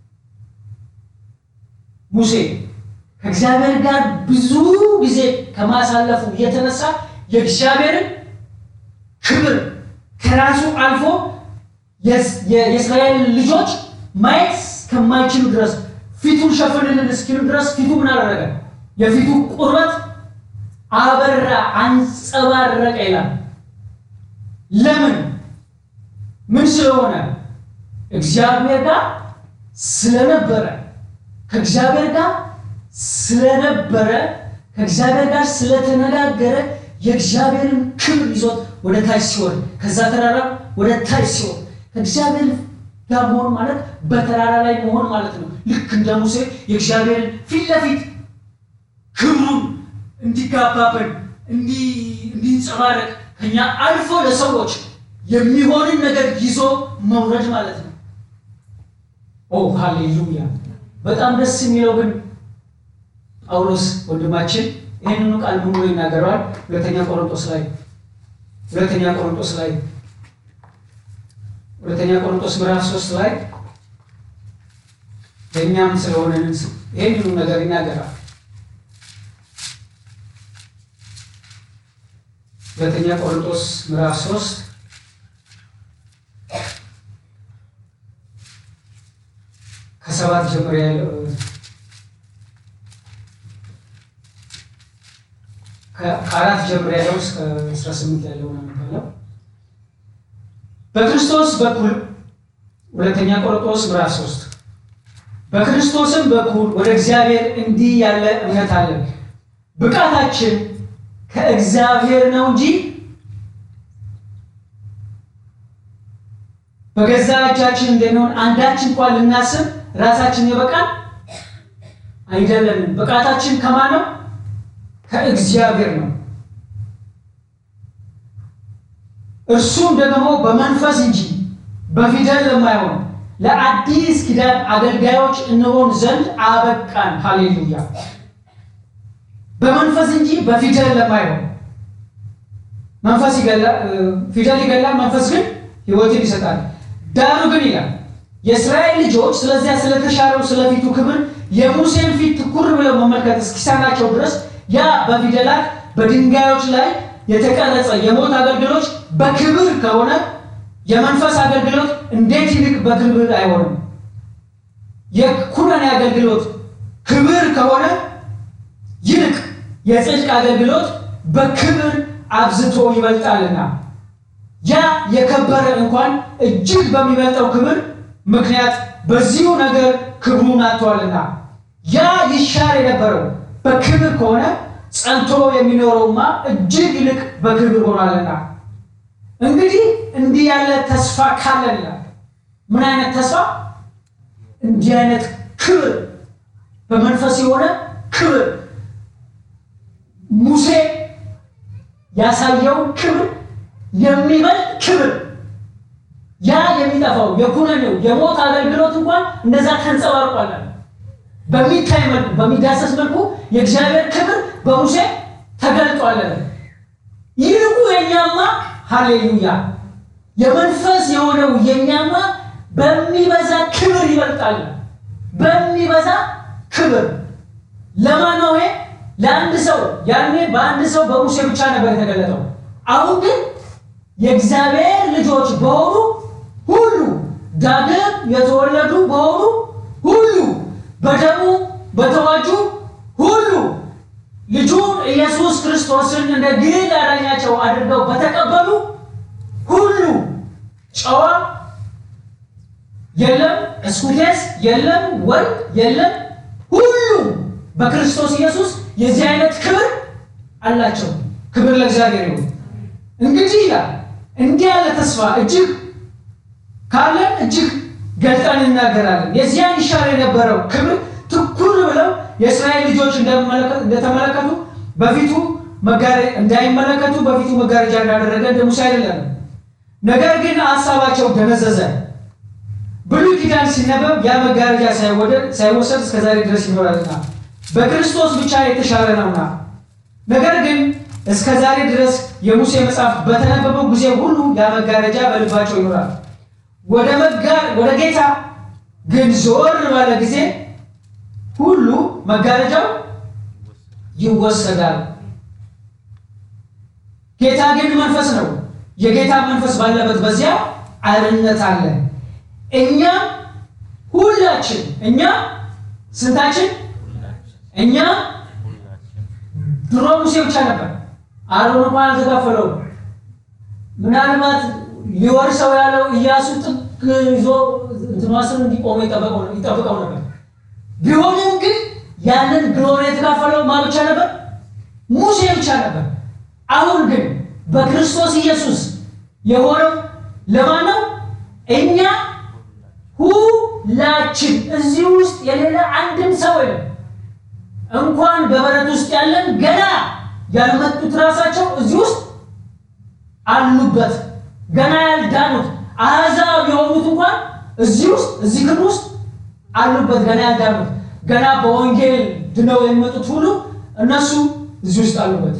ሙሴ ከእግዚአብሔር ጋር ብዙ ጊዜ ከማሳለፉ የተነሳ የእግዚአብሔርን ክብር ከራሱ አልፎ የእስራኤል ልጆች ማየት እስከማይችሉ ድረስ ፊቱን ሸፍንልን እስኪሉ ድረስ ፊቱ ምን አደረገ? የፊቱ ቁርበት አበራ፣ አንጸባረቀ ይላል። ለምን? ምን ስለሆነ? እግዚአብሔር ጋር ስለነበረ ከእግዚአብሔር ጋር ስለነበረ ከእግዚአብሔር ጋር ስለተነጋገረ የእግዚአብሔርን ክብር ይዞት ወደ ታች ሲወርድ ከዛ ተራራ ወደ ታች ሲወርድ ከእግዚአብሔር ጋር መሆን ማለት በተራራ ላይ መሆን ማለት ነው። ልክ እንደ ሙሴ የእግዚአብሔርን ፊት ለፊት ክብሩን እንዲጋባብን እንዲንጸባረቅ ከኛ አልፎ ለሰዎች የሚሆንን ነገር ይዞ መውረድ ማለት ነው። ኦ ሃሌሉያ! በጣም ደስ የሚለው ግን ጳውሎስ ወንድማችን ይህንኑ ቃል ምን ብሎ ይናገረዋል? ሁለተኛ ቆሮንቶስ ላይ ሁለተኛ ቆሮንቶስ ላይ ሁለተኛ ቆሮንቶስ ምዕራፍ ሶስት ላይ ለእኛም ስለሆነ ይህንኑ ነገር ይናገራል። ሁለተኛ ቆሮንቶስ ምዕራፍ ሶስት ከሰባት ጀምሮ ያለው ከአራት ጀምሮ ያለው እስከ አስራ ስምንት ያለው ነው የሚባለው። በክርስቶስ በኩል ሁለተኛ ቆሮንቶስ ምዕራፍ ሶስት በክርስቶስም በኩል ወደ እግዚአብሔር እንዲህ ያለ እምነት አለን። ብቃታችን ከእግዚአብሔር ነው እንጂ በገዛ እጃችን እንደሚሆን አንዳች እንኳን ልናስብ ራሳችን የበቃን አይደለንም። ብቃታችን ከማን ነው? ከእግዚአብሔር ነው። እርሱም ደግሞ በመንፈስ እንጂ በፊደል ለማይሆን ለአዲስ ኪዳን አገልጋዮች እንሆን ዘንድ አበቃን። ሃሌሉያ! በመንፈስ እንጂ በፊደል ለማይሆን መንፈስ ይገላል፣ ፊደል ይገላል፣ መንፈስ ግን ሕይወትን ይሰጣል። ዳሩ ግን ይላል የእስራኤል ልጆች ስለዚያ ስለተሻረው ስለፊቱ ክብር የሙሴን ፊት ትኩር ብለው መመልከት እስኪሳናቸው ድረስ ያ በፊደላት በድንጋዮች ላይ የተቀረጸ የሞት አገልግሎት በክብር ከሆነ የመንፈስ አገልግሎት እንዴት ይልቅ በክብር አይሆንም? የኩነኔ አገልግሎት ክብር ከሆነ ይልቅ የጽድቅ አገልግሎት በክብር አብዝቶ ይበልጣልና ያ የከበረ እንኳን እጅግ በሚበልጠው ክብር ምክንያት በዚሁ ነገር ክብሩን አጥቷልና ያ ይሻር የነበረው በክብር ከሆነ ጸንቶ የሚኖረውማ እጅግ ይልቅ በክብር ሆኗልና። እንግዲህ እንዲህ ያለ ተስፋ ካለን ይላል። ምን አይነት ተስፋ? እንዲህ አይነት ክብር፣ በመንፈስ የሆነ ክብር ሙሴ ያሳየውን ክብር የሚበልጥ ክብር ያ የሚጠፋው የኩነኔው የሞት አገልግሎት እንኳን እንደዛ ተንጸባርቋል። በሚታይ መልኩ በሚዳሰስ መልኩ የእግዚአብሔር ክብር በሙሴ ተገልጧል። ይልቁ የኛማ ሃሌሉያ የመንፈስ የሆነው የኛማ በሚበዛ ክብር ይበልጣል። በሚበዛ ክብር ለማን ነው ይሄ? ለአንድ ሰው። ያኔ በአንድ ሰው በሙሴ ብቻ ነበር የተገለጠው። አሁን ግን የእግዚአብሔር ልጆች በሆኑ ሁሉ ዳግም የተወለዱ በሆኑ ሁሉ በደሙ በተዋጁ ሁሉ ልጁን ኢየሱስ ክርስቶስን እንደ ግል አዳኛቸው አድርገው በተቀበሉ ሁሉ ጨዋ የለም፣ እስኩቴስ የለም፣ ወንድ የለም፣ ሁሉ በክርስቶስ ኢየሱስ የዚህ አይነት ክብር አላቸው። ክብር ለእግዚአብሔር ይሁን። እንግዲህ ይላል እንዲህ ያለ ተስፋ እጅግ ካለን እጅግ ገልጠን እናገራለን። የዚያን ይሻር የነበረው ክብር ትኩር ብለው የእስራኤል ልጆች እንደተመለከቱ በፊቱ እንዳይመለከቱ በፊቱ መጋረጃ እንዳደረገ እንደ ሙሴ አይደለም። ነገር ግን ሀሳባቸው ደነዘዘ። ብሉይ ኪዳን ሲነበብ ያ መጋረጃ ሳይወሰድ እስከዛሬ ድረስ ይኖራልና በክርስቶስ ብቻ የተሻረ ነውና ነገር ግን እስከ ዛሬ ድረስ የሙሴ መጽሐፍ በተነበበው ጊዜ ሁሉ ያ መጋረጃ በልባቸው ይኖራል። ወደ ወደ ጌታ ግን ዞር ባለ ጊዜ ሁሉ መጋረጃው ይወሰዳል። ጌታ ግን መንፈስ ነው። የጌታ መንፈስ ባለበት በዚያ አርነት አለ። እኛ ሁላችን እኛ ስንታችን እኛ ድሮ ሙሴ ብቻ ነበር። አሮን እንኳን አልተካፈለውም። ምናልባት ሊወርሰው ያለው ኢያሱ ጥግ ይዞ እንትማስን እንዲቆመ ይጠብቀው ነበር። ቢሆንም ግን ያንን ግሎሪ የተካፈለው ማ ብቻ ነበር? ሙሴ ብቻ ነበር። አሁን ግን በክርስቶስ ኢየሱስ የሆነው ለማን ነው? እኛ ሁላችን እዚህ ውስጥ የሌለ አንድም ሰው የለም። እንኳን በበረት ውስጥ ያለን ገና ያልመጡት ራሳቸው እዚህ ውስጥ አሉበት። ገና ያልዳኑት አሕዛብ የሆኑት እንኳን እዚህ ውስጥ እዚህ ክፍል ውስጥ አሉበት ገና ያልዳኑት ገና በወንጌል ድነው የሚመጡት ሁሉ እነሱ እዚህ ውስጥ አሉበት።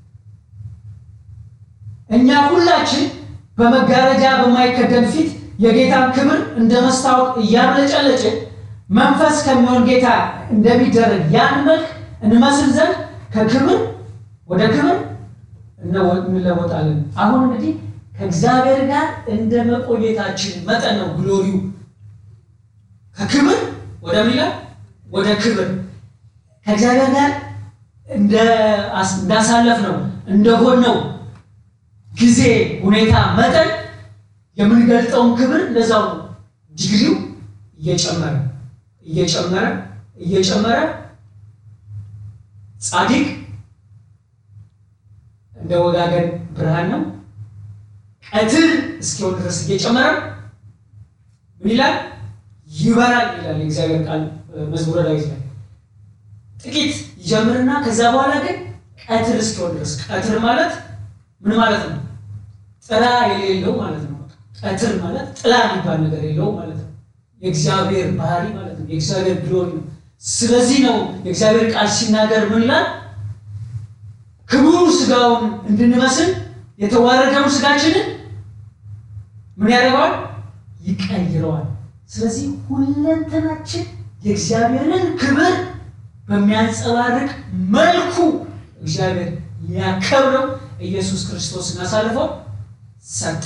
እኛ ሁላችን በመጋረጃ በማይከደን ፊት የጌታን ክብር እንደ መስታወት እያብለጨለጭን መንፈስ ከሚሆን ጌታ እንደሚደረግ ያን መልክ እንመስል ዘንድ ከክብር ወደ ክብር እንለወጣለን። አሁን እንግዲህ ከእግዚአብሔር ጋር እንደ መቆየታችን መጠን ነው ግሎሪው ከክብር ወደ ሚላ ወደ ክብር ከእግዚአብሔር ጋር እንዳሳለፍ ነው እንደሆን ነው ጊዜ ሁኔታ መጠን የምንገልጠውን ክብር እንደዛው ዲግሪው እየጨመረ እየጨመረ እየጨመረ ጻድቅ እንደ ወጋገን ብርሃን ነው። ቀትር እስኪሆን ድረስ እየጨመረ ምን ይላል? ይበራል ይላል የእግዚአብሔር ቃል መዝሙረ ዳዊት ላይ። ጥቂት ይጀምርና ከዛ በኋላ ግን ቀትር እስኪሆን ድረስ ቀትር ማለት ምን ማለት ነው? ጥላ የሌለው ማለት ነው። ቀትር ማለት ጥላ የሚባል ነገር የለው ማለት ነው። የእግዚአብሔር ባህሪ ማለት ነው። የእግዚአብሔር ግሎሪ ነው። ስለዚህ ነው የእግዚአብሔር ቃል ሲናገር ምን ይላል? ክቡር ስጋውን እንድንመስል የተዋረደውን ስጋችንን ምን ያደርገዋል? ይቀይረዋል። ስለዚህ ሁለንተናችን የእግዚአብሔርን ክብር በሚያንጸባርቅ መልኩ እግዚአብሔር ሊያከብረው ኢየሱስ ክርስቶስን አሳልፈው ሰጠ።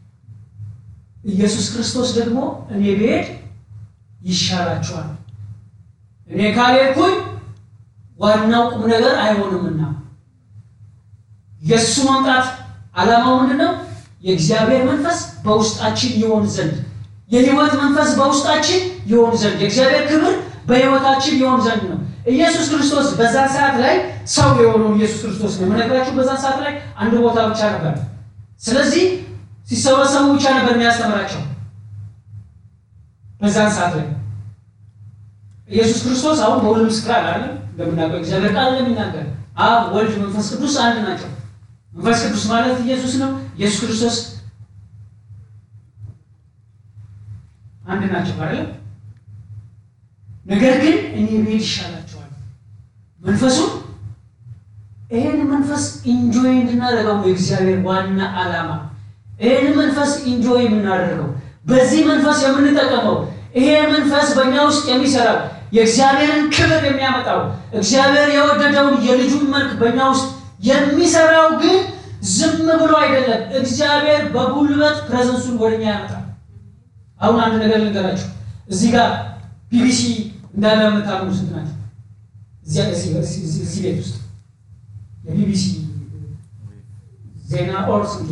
ኢየሱስ ክርስቶስ ደግሞ እኔ ብሄድ ይሻላችኋል፣ እኔ ካልሄድኩኝ ዋናው ቁም ነገር አይሆንምና የእሱ መምጣት ዓላማው ምንድን ነው? የእግዚአብሔር መንፈስ በውስጣችን ይሆን ዘንድ የህይወት መንፈስ በውስጣችን ይሆን ዘንድ የእግዚአብሔር ክብር በህይወታችን ይሆን ዘንድ ነው። ኢየሱስ ክርስቶስ በዛ ሰዓት ላይ ሰው የሆነው ኢየሱስ ክርስቶስ ነው የምነግራችሁ። በዛ ሰዓት ላይ አንድ ቦታ ብቻ ነበር። ስለዚህ ሲሰበሰቡ ብቻ ነበር የሚያስተምራቸው። በዛን ሰዓት ላይ ኢየሱስ ክርስቶስ አሁን በሁሉም ስፍራ አለ እንደምናውቀው እግዚአብሔር ቃል እንደሚናገር አብ፣ ወልድ፣ መንፈስ ቅዱስ አንድ ናቸው። መንፈስ ቅዱስ ማለት ኢየሱስ ነው። ኢየሱስ ክርስቶስ አንድ ናቸው አይደል? ነገር ግን እኔ ብሄድ ይሻላቸዋል። መንፈሱን ይሄን መንፈስ ኢንጆይ እንድናደርገው የእግዚአብሔር ዋና ዓላማ ይሄን መንፈስ ኢንጆይ የምናደርገው በዚህ መንፈስ የምንጠቀመው ይሄ መንፈስ በእኛ ውስጥ የሚሰራው የእግዚአብሔርን ክብር የሚያመጣው እግዚአብሔር የወደደውን የልጁን መልክ በእኛ ውስጥ የሚሰራው ግን ዝም ብሎ አይደለም። እግዚአብሔር በጉልበት ፕሬዘንሱን ወደኛ ያመጣል። አሁን አንድ ነገር ልንገራችሁ። እዚህ ጋር ቢቢሲ እንዳለ የምታምኑ ስንት ናቸው? እዚህ ቤት ውስጥ የቢቢሲ ዜና ኦር ስንት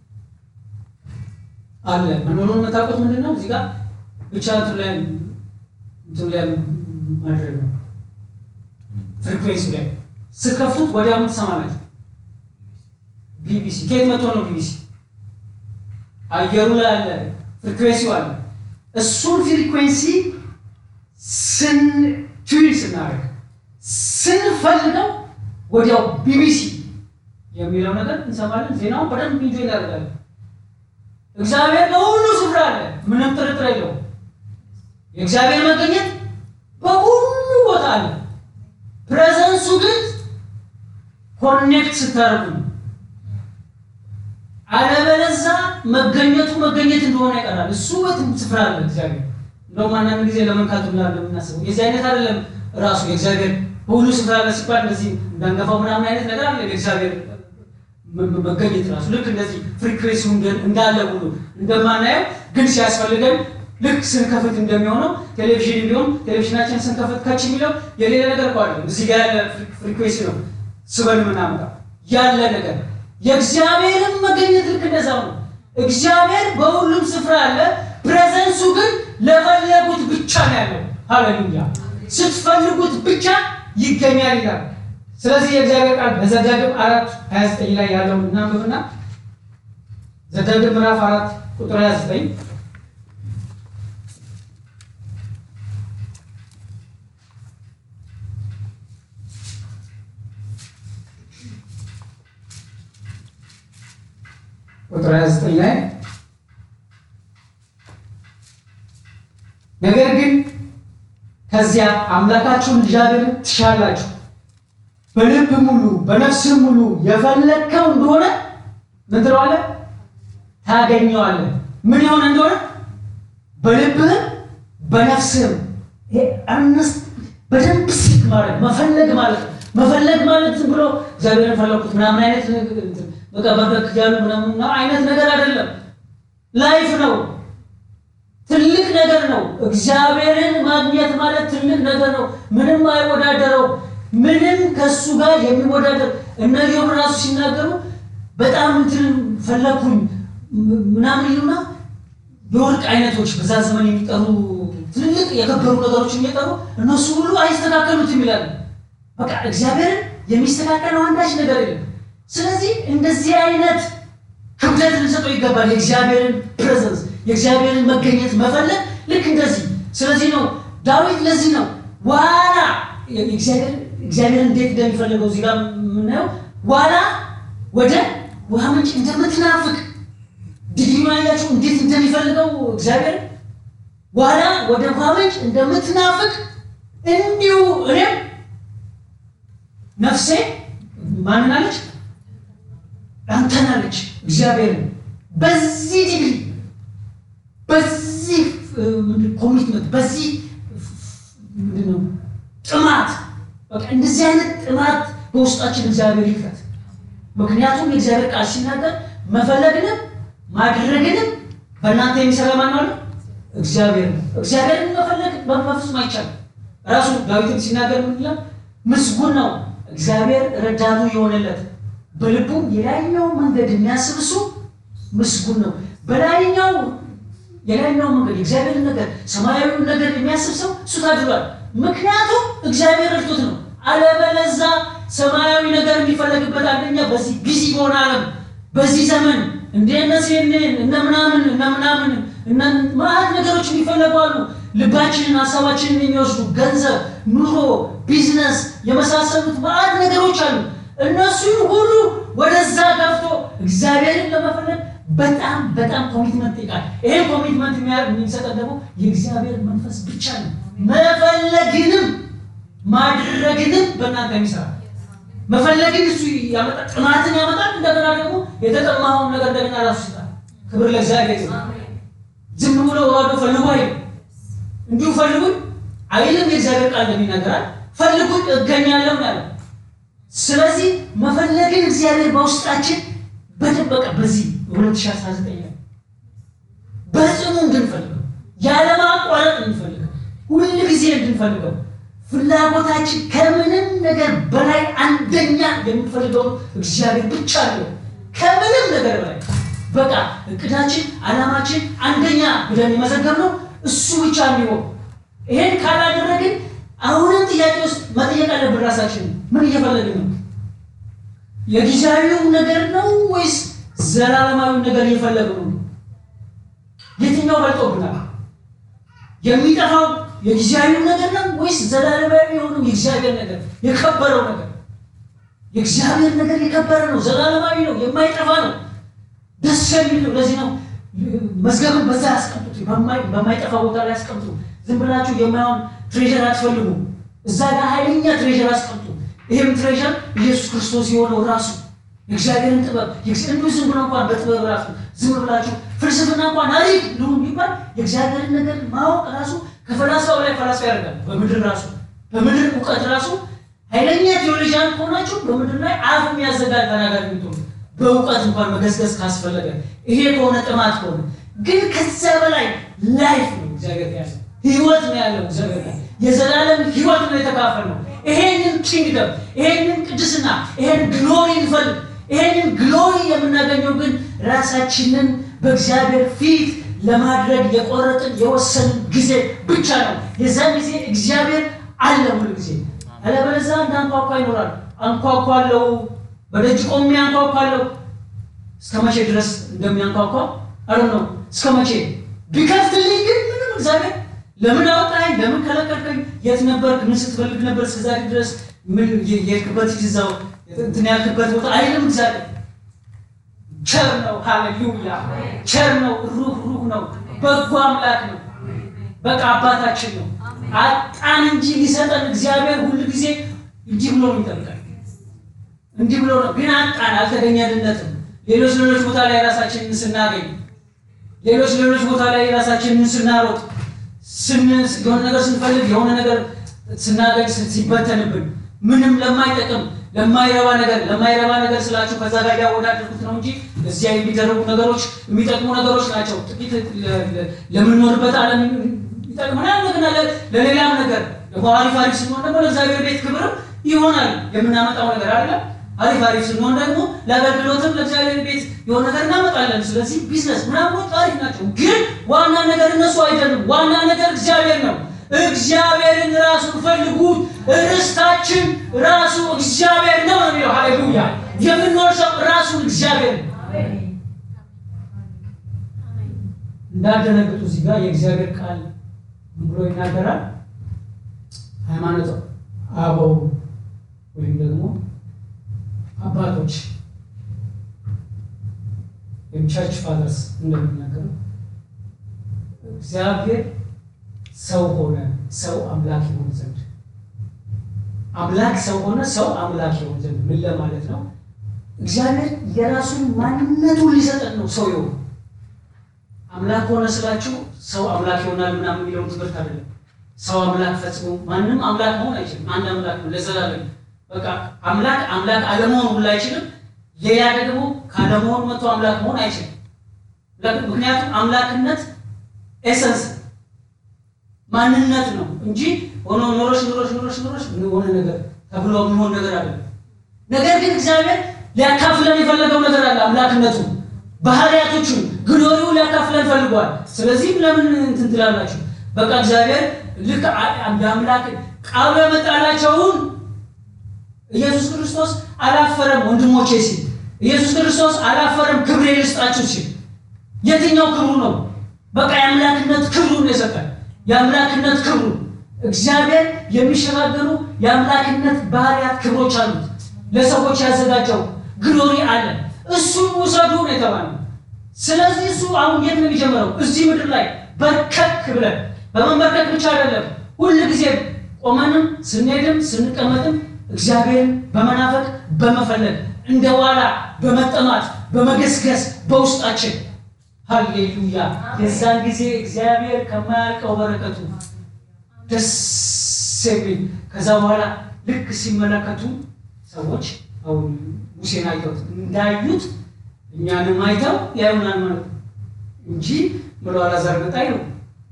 አለ መኖሩን የምታውቁት ምንድን ነው? እዚህ ጋር ብቻ እንትን ላይ እንትን ላይ ማድረግ ነው። ፍሪኩዌንሲ ላይ ስከፍቱት ወዲያውኑ ትሰማላችሁ። ቢቢሲ ከየት መጥቶ ነው? ቢቢሲ አየሩ ላይ አለ፣ ፍሪኩዌንሲው አለ። እሱን ፍሪኩዌንሲ ስን ቱን ስናደርግ ስንፈልገው ወዲያው ቢቢሲ የሚለው ነገር እንሰማለን። ዜናውን በደንብ ኢንጆይ እናደርጋለን። እግዚአብሔር በሁሉ ስፍራ አለ፣ ምንም ጥርጥር የለውም። የእግዚአብሔር መገኘት በሁሉ ቦታ አለ። ፕሬዘንሱ ግን ኮኔክት ስታደርጉ ነው። አለበለዛ መገኘቱ መገኘት እንደሆነ ይቀራል። እሱ በትም ስፍራ አለ እግዚአብሔር። እንደውም አንዳንድ ጊዜ ለመንካቱ ላ የምናስበው የዚህ አይነት አይደለም። ራሱ የእግዚአብሔር በሁሉ ስፍራ አለ ሲባል እንደዚህ እንዳንገፋው ምናምን አይነት ነገር አለ። የእግዚአብሔር መገኘት ራሱ ልክ እንደዚህ ፍሪኩዌንሲው እንዳለ ሁሉ እንደማናየው ግን ሲያስፈልገን ልክ ስንከፍት እንደሚሆነው ቴሌቪዥን ቢሆን ቴሌቪዥናችን ስንከፍት ከች የሚለው የሌለ ነገር እኮ አይደለም። እዚህ ጋር ያለ ፍሪኩዌንሲ ነው ስበን የምናመጣው ያለ ነገር። የእግዚአብሔርን መገኘት ልክ እንደዛው ነው። እግዚአብሔር በሁሉም ስፍራ አለ። ፕሬዘንሱ ግን ለፈለጉት ብቻ ነው ያለው። ሃሌሉያ! ስትፈልጉት ብቻ ይገኛል ይላል። ስለዚህ የእግዚአብሔር ቃል በዘዳግም አራት 29 ላይ ያለውን እናንብብና ዘዳግም ምዕራፍ አራት ቁጥር 29 ቁጥር 29 ላይ ነገር ግን ከዚያ አምላካችሁን እግዚአብሔርን ትሻላችሁ፣ በልብ ሙሉ በነፍስህ ሙሉ የፈለግከው እንደሆነ ምን ትለዋለህ? ታገኘዋለህ። ምን የሆነ እንደሆነ በልብህም በነፍስህም ይሄ አምስት በደንብ ሲክ ማድረግ መፈለግ ማለት ነው። መፈለግ ማለት ዝም ብሎ እግዚአብሔርን ፈለኩት ምናምን አይነት በቃ በበክ ያሉ ምናምን አይነት ነገር አይደለም። ላይፍ ነው። ትልቅ ነገር ነው። እግዚአብሔርን ማግኘት ማለት ትልቅ ነገር ነው። ምንም አይወዳደረው። ምንም ከሱ ጋር የሚወዳደር እነ ኢዮብ ራሱ ሲናገሩ በጣም እንትን ፈለኩኝ ምናምን ይሉና የወርቅ አይነቶች በዛ ዘመን የሚጠሩ ትልልቅ የከበሩ ነገሮችን እየጠሩ እነሱ ሁሉ አይስተካከሉትም ይላሉ። በቃ እግዚአብሔርን የሚስተካከለው አንዳች ነገር የለም። ስለዚህ እንደዚህ አይነት ክብደት ልንሰጠው ይገባል። የእግዚአብሔርን ፕሬዘንስ የእግዚአብሔርን መገኘት መፈለግ ልክ እንደዚህ። ስለዚህ ነው ዳዊት ለዚህ ነው ዋላ እግዚአብሔር እንዴት እንደሚፈልገው እዚህ ጋር የምናየው ዋላ ወደ ውሃ ምንጭ እንደምትናፍቅ ድግሪ ያያችሁ እንዴት እንደሚፈልገው እግዚአብሔር ዋላ ወደ ውሃ ምንጭ እንደምትናፍቅ እንዲሁ እኔም ነፍሴ ማንን አለች? አንተን አለች። እግዚአብሔርን በዚህ ዲግሪ በዚህ ኮሚትመንት በዚህ ምንድን ነው ጥማት በቃ እንደዚህ አይነት ጥማት በውስጣችን እግዚአብሔር ይክፈት። ምክንያቱም የእግዚአብሔር ቃል ሲናገር መፈለግንም ማድረግንም በእናንተ የሚሰራ ማን ነው? እግዚአብሔር ነው። እግዚአብሔርን መፈለግ በፍጹም አይቻልም። ራሱ ዳዊትም ሲናገር ምን ይላል? ምስጉን ነው እግዚአብሔር ረዳቱ የሆነለት በልቡም የላይኛው መንገድ የሚያስብ እሱ ምስጉን ነው። በላይኛው የላይኛው መንገድ የእግዚአብሔር ነገር ሰማያዊውን ነገር የሚያስብ ሰው እሱ ታድሏል። ምክንያቱም እግዚአብሔር ረድቶት ነው። አለበለዛ ሰማያዊ ነገር የሚፈለግበት አንደኛ በዚህ ቢዚ በሆነ ዓለም በዚህ ዘመን እንደ እነ ሲኤንኤን እነ ምናምን እነ ምናምን እነ ማዕት ነገሮች የሚፈለጉ አሉ። ልባችንን ሀሳባችንን የሚወስዱ ገንዘብ፣ ኑሮ፣ ቢዝነስ የመሳሰሉት ማዕት ነገሮች አሉ። እነሱን ሁሉ ወደዛ ገፍቶ እግዚአብሔርን ለመፈለግ በጣም በጣም ኮሚትመንት ይቃል። ይሄ ኮሚትመንት የሚሰጠን ደግሞ የእግዚአብሔር መንፈስ ብቻ ነው። መፈለግንም ማድረግንም በእናንተ የሚሰራ መፈለግን እሱ ያመጣል፣ ጥማትን ያመጣል። እንደገና ደግሞ የተጠማውን ነገር እንደገና ራሱ ይሰጣል። ክብር ለእግዚአብሔር ይሁን። ዝም ብሎ ባዶ ፈልጉ አይልም። እንዲሁ ፈልጉኝ አይልም። የእግዚአብሔር ቃል እንደሚናገራል ፈልጉኝ እገኛለሁ ያለው። ስለዚህ መፈለግን እግዚአብሔር በውስጣችን በደበቀ በዚህ 2019 በጽኑ እንድንፈልገው ያለማቋረጥ እንድንፈልገው ሁል ጊዜ እንድንፈልገው ፍላጎታችን ከምንም ነገር በላይ አንደኛ የምንፈልገው እግዚአብሔር ብቻ ነው። ከምንም ነገር በላይ በቃ እቅዳችን፣ ዓላማችን አንደኛ ብለን የመዘገብነው እሱ ብቻ እንዲሆን። ይሄን ካላደረግን አሁንም ጥያቄ ውስጥ መጠየቅ አለብን ራሳችን። ምን እየፈለግን ነው? የጊዜያዊው ነገር ነው ወይስ ዘላለማዊው ነገር እየፈለግን ነው? የትኛው በልጦብናል? የሚጠፋው የጊዜያዊው ነገር ነው ወይስ ዘላለማዊ የሆነው የእግዚአብሔር ነገር የከበረው ነገር? የእግዚአብሔር ነገር የከበረ ነው፣ ዘላለማዊ ነው፣ የማይጠፋ ነው፣ ደስ የሚል ነው። ለዚህ ነው መዝገብን በዛ ያስቀምጡት፣ በማይጠፋ ቦታ ላይ ያስቀምጡ። ዝም ብላችሁ የማይሆን ትሬዥር አትፈልጉ። እዛ ጋር ኃይለኛ ትሬዥር አስቀምጡ። ይህም ትሬዥር ኢየሱስ ክርስቶስ የሆነው ራሱ የእግዚአብሔርን ጥበብ እንዲሁ ዝም ብሎ እንኳን በጥበብ ራሱ ዝም ብላችሁ ፍልስፍና እንኳን አሪፍ ልሁ የሚባል የእግዚአብሔርን ነገር ማወቅ ራሱ ከፈላስፋው ላይ ፈላስፋ ያደርጋል። በምድር ራሱ በምድር እውቀት ራሱ ኃይለኛ ቴዎሎጂያን ከሆናችሁ በምድር ላይ አፍ የሚያዘጋጅ ተናጋሪ የምትሆኑ በእውቀት እንኳን መገስገስ ካስፈለገ ይሄ ከሆነ ጥማት ከሆነ ግን ከዛ በላይ ላይፍ ነው እግዚአብሔር ያለ ህይወት ነው ያለው እግዚአብሔር ላይ የዘላለም ህይወት ነው የተካፈል ነው። ይሄንን ኪንግደም ይሄንን ቅድስና ይሄን ግሎሪ እንፈልግ። ይሄንን ግሎሪ የምናገኘው ግን ራሳችንን በእግዚአብሔር ፊት ለማድረግ የቆረጥን የወሰንን ጊዜ ብቻ ነው። የዛን ጊዜ እግዚአብሔር አለ ሁሉ ጊዜ። አለበለዚያ እንዳንኳኳ ይኖራል። አንኳኳለው፣ በደጅ ቆሜ አንኳኳለው። እስከ መቼ ድረስ እንደሚያንኳኳ አሉ ነው። እስከ መቼ ቢከፍትልኝ ግን ምንም እግዚአብሔር ለምን አወጣኝ? ለምን ከለከልከኝ? የት ነበርክ? ምን ስትፈልግ ነበር እስከዛሬ ድረስ? ምን የሄድክበት ይዛው እንትን ያልክበት ቦታ አይልም እግዚአብሔር ቸር ነው። ሃሌሉያ! ቸር ነው። ሩህ ሩህ ነው። በጎ አምላክ ነው። በቃ አባታችን ነው። አጣን እንጂ ሊሰጠን እግዚአብሔር ሁል ጊዜ እንዲህ ብሎ ነው ይጠብቃል። እንዲህ ብሎ ነው ግን አጣን፣ አልተገኘልነትም። ሌሎች ሌሎች ቦታ ላይ ራሳችንን ስናገኝ፣ ሌሎች ሌሎች ቦታ ላይ ራሳችንን ስናሮጥ፣ የሆነ ነገር ስንፈልግ፣ የሆነ ነገር ስናገኝ ሲበተንብን፣ ምንም ለማይጠቅም ለማይረባ ነገር ለማይረባ ነገር ስላችሁ ከዛ ጋር ያወዳደርኩት ነው እንጂ እዚያ የሚደረጉ ነገሮች የሚጠቅሙ ነገሮች ናቸው። ጥቂት ለምንኖርበት ዓለም ይጠቅመናል። እንደገና ለሌላም ነገር ደግሞ አሪፍ አሪፍ ስንሆን ደግሞ ለእግዚአብሔር ቤት ክብርም ይሆናል የምናመጣው ነገር አለ። አሪፍ አሪፍ ስንሆን ደግሞ ለአገልግሎትም ለእግዚአብሔር ቤት የሆነ ነገር እናመጣለን። ስለዚህ ቢዝነስ ምናምኖች አሪፍ ናቸው፣ ግን ዋና ነገር እነሱ አይደሉም። ዋና ነገር እግዚአብሔር ነው። እግዚአብሔርን ራሱን ፈልጉት። ርስታችን ራሱ እግዚአብሔር ነው ነው የሚለው ሃሌሉያ። የምንወርሰው ራሱን እግዚአብሔር ነው። እንዳደነግጡ እዚህ ጋር የእግዚአብሔር ቃል ምን ብሎ ይናገራል? ሃይማኖት አበው ወይም ደግሞ አባቶች ወይም ቸርች ፋዘርስ እንደሚናገሩ እግዚአብሔር ሰው ሆነ ሰው አምላክ ይሆን ዘንድ አምላክ ሰው ሆነ ሰው አምላክ ይሆን ዘንድ ምን ለማለት ነው? እግዚአብሔር የራሱን ማንነቱን ሊሰጠን ነው ሰው የሆነ አምላክ ሆነ ስላችሁ ሰው አምላክ ይሆናል ምናምን የሚለውን ትምህርት አይደለም። ሰው አምላክ ፈጽሞ ማንም አምላክ መሆን አይችልም። አንድ አምላክ ነው ለዘላለም። በቃ አምላክ አምላክ አለመሆን ሁሉ አይችልም። ሌላ ደግሞ ካለመሆን መጥቶ አምላክ መሆን አይችልም። ምክንያቱም አምላክነት ኤሰንስ ማንነት ነው እንጂ ሆኖ ኖሮች ኖሮች ኖሮች ኖሮች የሆነ ነገር ተብሎ የሚሆን ነገር አለ። ነገር ግን እግዚአብሔር ሊያካፍለን የፈለገው ነገር አለ። አምላክነቱ ባህሪያቶቹን ግሎሪው ሊያካፍለን ፈልጓል። ስለዚህም ለምን እንትን ትላላችሁ? በቃ እግዚአብሔር ልክ እንደ አምላክ ቃሉ ያመጣላቸውን ኢየሱስ ክርስቶስ አላፈረም ወንድሞቼ ሲል ኢየሱስ ክርስቶስ አላፈረም ክብሬ ልስጣችሁ ሲል የትኛው ክብሩ ነው? በቃ የአምላክነት ክብሩን የሰጠን የአምላክነት ክብሩ እግዚአብሔር የሚሸጋገሩ የአምላክነት ባህሪያት ክብሮች አሉት። ለሰዎች ያዘጋጀው ግሎሪ አለ። እሱን ውሰዱ ነው የተባለው። ስለዚህ እሱ አሁን የት ነው የሚጀምረው? እዚህ ምድር ላይ በርከክ ብለን በመንበርከክ ብቻ አይደለም፣ ሁል ጊዜ ቆመንም ስንሄድም ስንቀመጥም እግዚአብሔርን በመናፈቅ በመፈለግ እንደ ዋላ በመጠማት በመገስገስ በውስጣችን ሃሌሉያ። የዛን ጊዜ እግዚአብሔር ከማያልቀው በረከቱ ደስ የሚል ከዛ በኋላ ልክ ሲመለከቱ ሰዎች አሁን ሙሴን አይተውት እንዳዩት እኛንም አይተው ያዩናል ማለት ነው እንጂ ብሎ አላዛር መጣይ ነው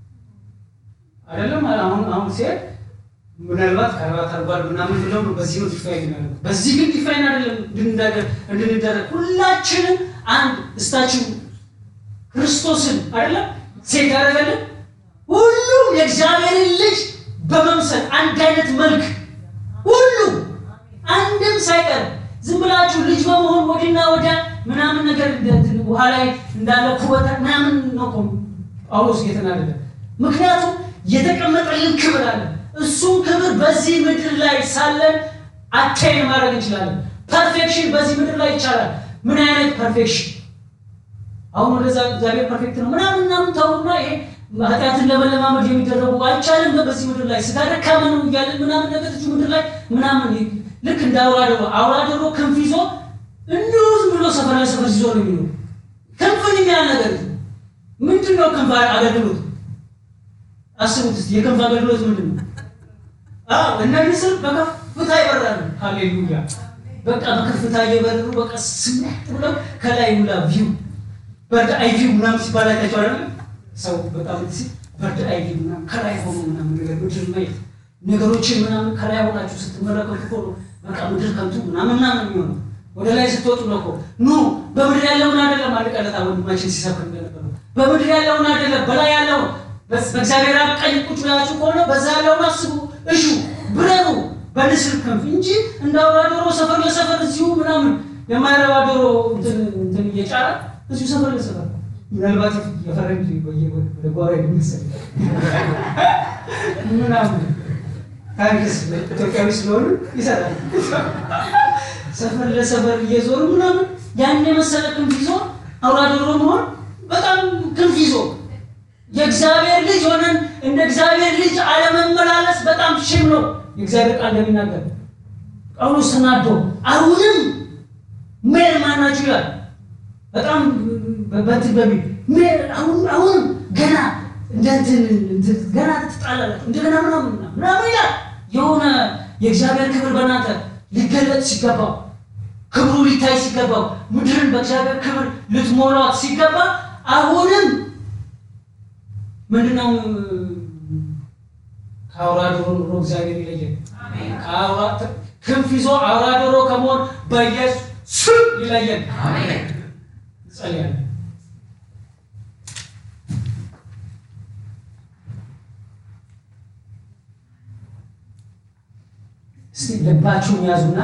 አይደለም። አሁን አሁን ሲሄድ ምናልባት ከረባት አርጓል ምናምን ብለው ነው በዚህ ነው ዲፋይን ያደረጉት። በዚህ ግን ዲፋይን አይደለም እንድንደረግ ሁላችንም አንድ እስታችን ክርስቶስን አይደለም ሴት ያደረገልን ሁሉም የእግዚአብሔርን ልጅ በመምሰል አንድ አይነት መልክ ሁሉ አንድም ሳይቀር ዝም ብላችሁ ልጅ በመሆን ወዲና ወዲያ ምናምን ነገር ውሃ ላይ እንዳለ ኩበታ ምናምን ነው እኮ ጳውሎስ እየተናደደ። ምክንያቱም የተቀመጠልን ክብር አለ። እሱም ክብር በዚህ ምድር ላይ ሳለን አታይን ማድረግ እንችላለን። ፐርፌክሽን በዚህ ምድር ላይ ይቻላል። ምን አይነት ፐርፌክሽን? አሁን ወደዛ እግዚአብሔር ፐርፌክት ነው ምናምን ምናምን ተውና ይሄ ኃጢአትን ለመለማመድ የሚደረጉ አይቻልም። በዚህ ምድር ላይ ስጋ ደካማ ነው እያለን ምናምን ነገር እዚህ ምድር ላይ ምናምን ልክ እንደ አውራ ዶሮ አውራ ዶሮ ክንፍ ይዞ እንዲሁ ዝም ብሎ ሰፈር ለሰፈር ይዞ ነው የሚኖር። ክንፍን የሚያህል ነገር ምንድን ነው? ክንፍ አገልግሎት አስቡት እስኪ የክንፍ አገልግሎት ምንድን ነው? እነ ንስር በከፍታ ይበራሉ። ሃሌሉያ! በቃ በከፍታ እየበረሩ በቃ ስምጥ ብለው ከላይ ሁላ ቪው በርድ አይ ቪው ምናምን ሲባል አይታችሁ አይደለም? ሰው በጣም ሲ በርድ አይ ቪው ምናምን ከላይ ሆኖ ምናምን ነገር ምድር ማየት ነገሮችን ምናምን ከላይ ሆናችሁ ስትመለከቱ እኮ ነው በቃ ምድር ከንቱ ምናምን ምናምን የሚሆነው ወደ ላይ ስትወጡ ነው እኮ ኑ በምድር ያለውን አይደለም። አንድ ቀለታ ወንድማችን ሲሰብክ እንደነበረው በምድር ያለውን አይደለም፣ በላይ ያለውን በእግዚአብሔር አብ ቀኝ ቁጭ ብላችሁ ከሆነ በዛ ያለውን አስቡ፣ እሹ፣ ብረሩ በንስር ክንፍ እንጂ እንደ አውራ ዶሮ ሰፈር ለሰፈር እዚሁ ምናምን የማይረባ ዶሮ እንትን እየጫረ እዚሁ ሰፈር ለሰፈር ምናልባት የፈረንጅ ወደ ጓሮ የሚመስል ምናምን ታንክስ ኢትዮጵያዊ ስለሆኑ ይሰራል። ሰፈር ለሰፈር እየዞሩ ምናምን ያን የመሰለ ክንፍ ይዞ አውራ ዶሮ መሆን በጣም ክንፍ ይዞ የእግዚአብሔር ልጅ ሆነን እንደ እግዚአብሔር ልጅ አለመመላለስ በጣም ሽም ነው። የእግዚአብሔር ቃል እንደሚናገር ጳውሎስ ተናዶ አሁንም ሜር ማናችሁ ይላል። በጣም በንትን በሚል ሜር አሁን አሁንም ገና እንደንትን ገና ትጣላላችሁ እንደገና ምናምን ምናምን ይላል። የሆነ የእግዚአብሔር ክብር በእናንተ ሊገለጥ ሲገባው ክብሩ ሊታይ ሲገባው ምድርን በእግዚአብሔር ክብር ልትሞሏት ሲገባ አሁንም ምንድነው ከአውራ ዶሮ ኑሮ እግዚአብሔር ይለየን። ክንፍ ይዞ አውራ ዶሮ ከመሆን በኢየሱስ ስም ይለየን። ጸልያለሁ። እስቲ ልባችሁን ያዙና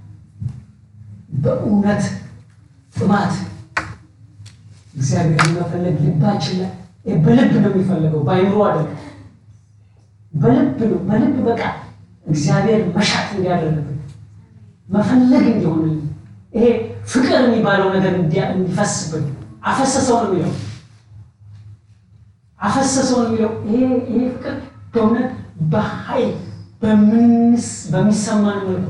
በእውነት ጥማት እግዚአብሔር መፈለግ ልባችን ላይ በልብ ነው የሚፈለገው፣ በአይምሮ አይደለም። በልብ ነው። በልብ በቃ እግዚአብሔር መሻት እንዲያደርግብን መፈለግ እንዲሆንልን ይሄ ፍቅር የሚባለው ነገር እንዲፈስብን አፈሰሰው ነው የሚለው አፈሰሰው ነው የሚለው ይሄ ፍቅር በእውነት በኃይል በሚሰማን መልኩ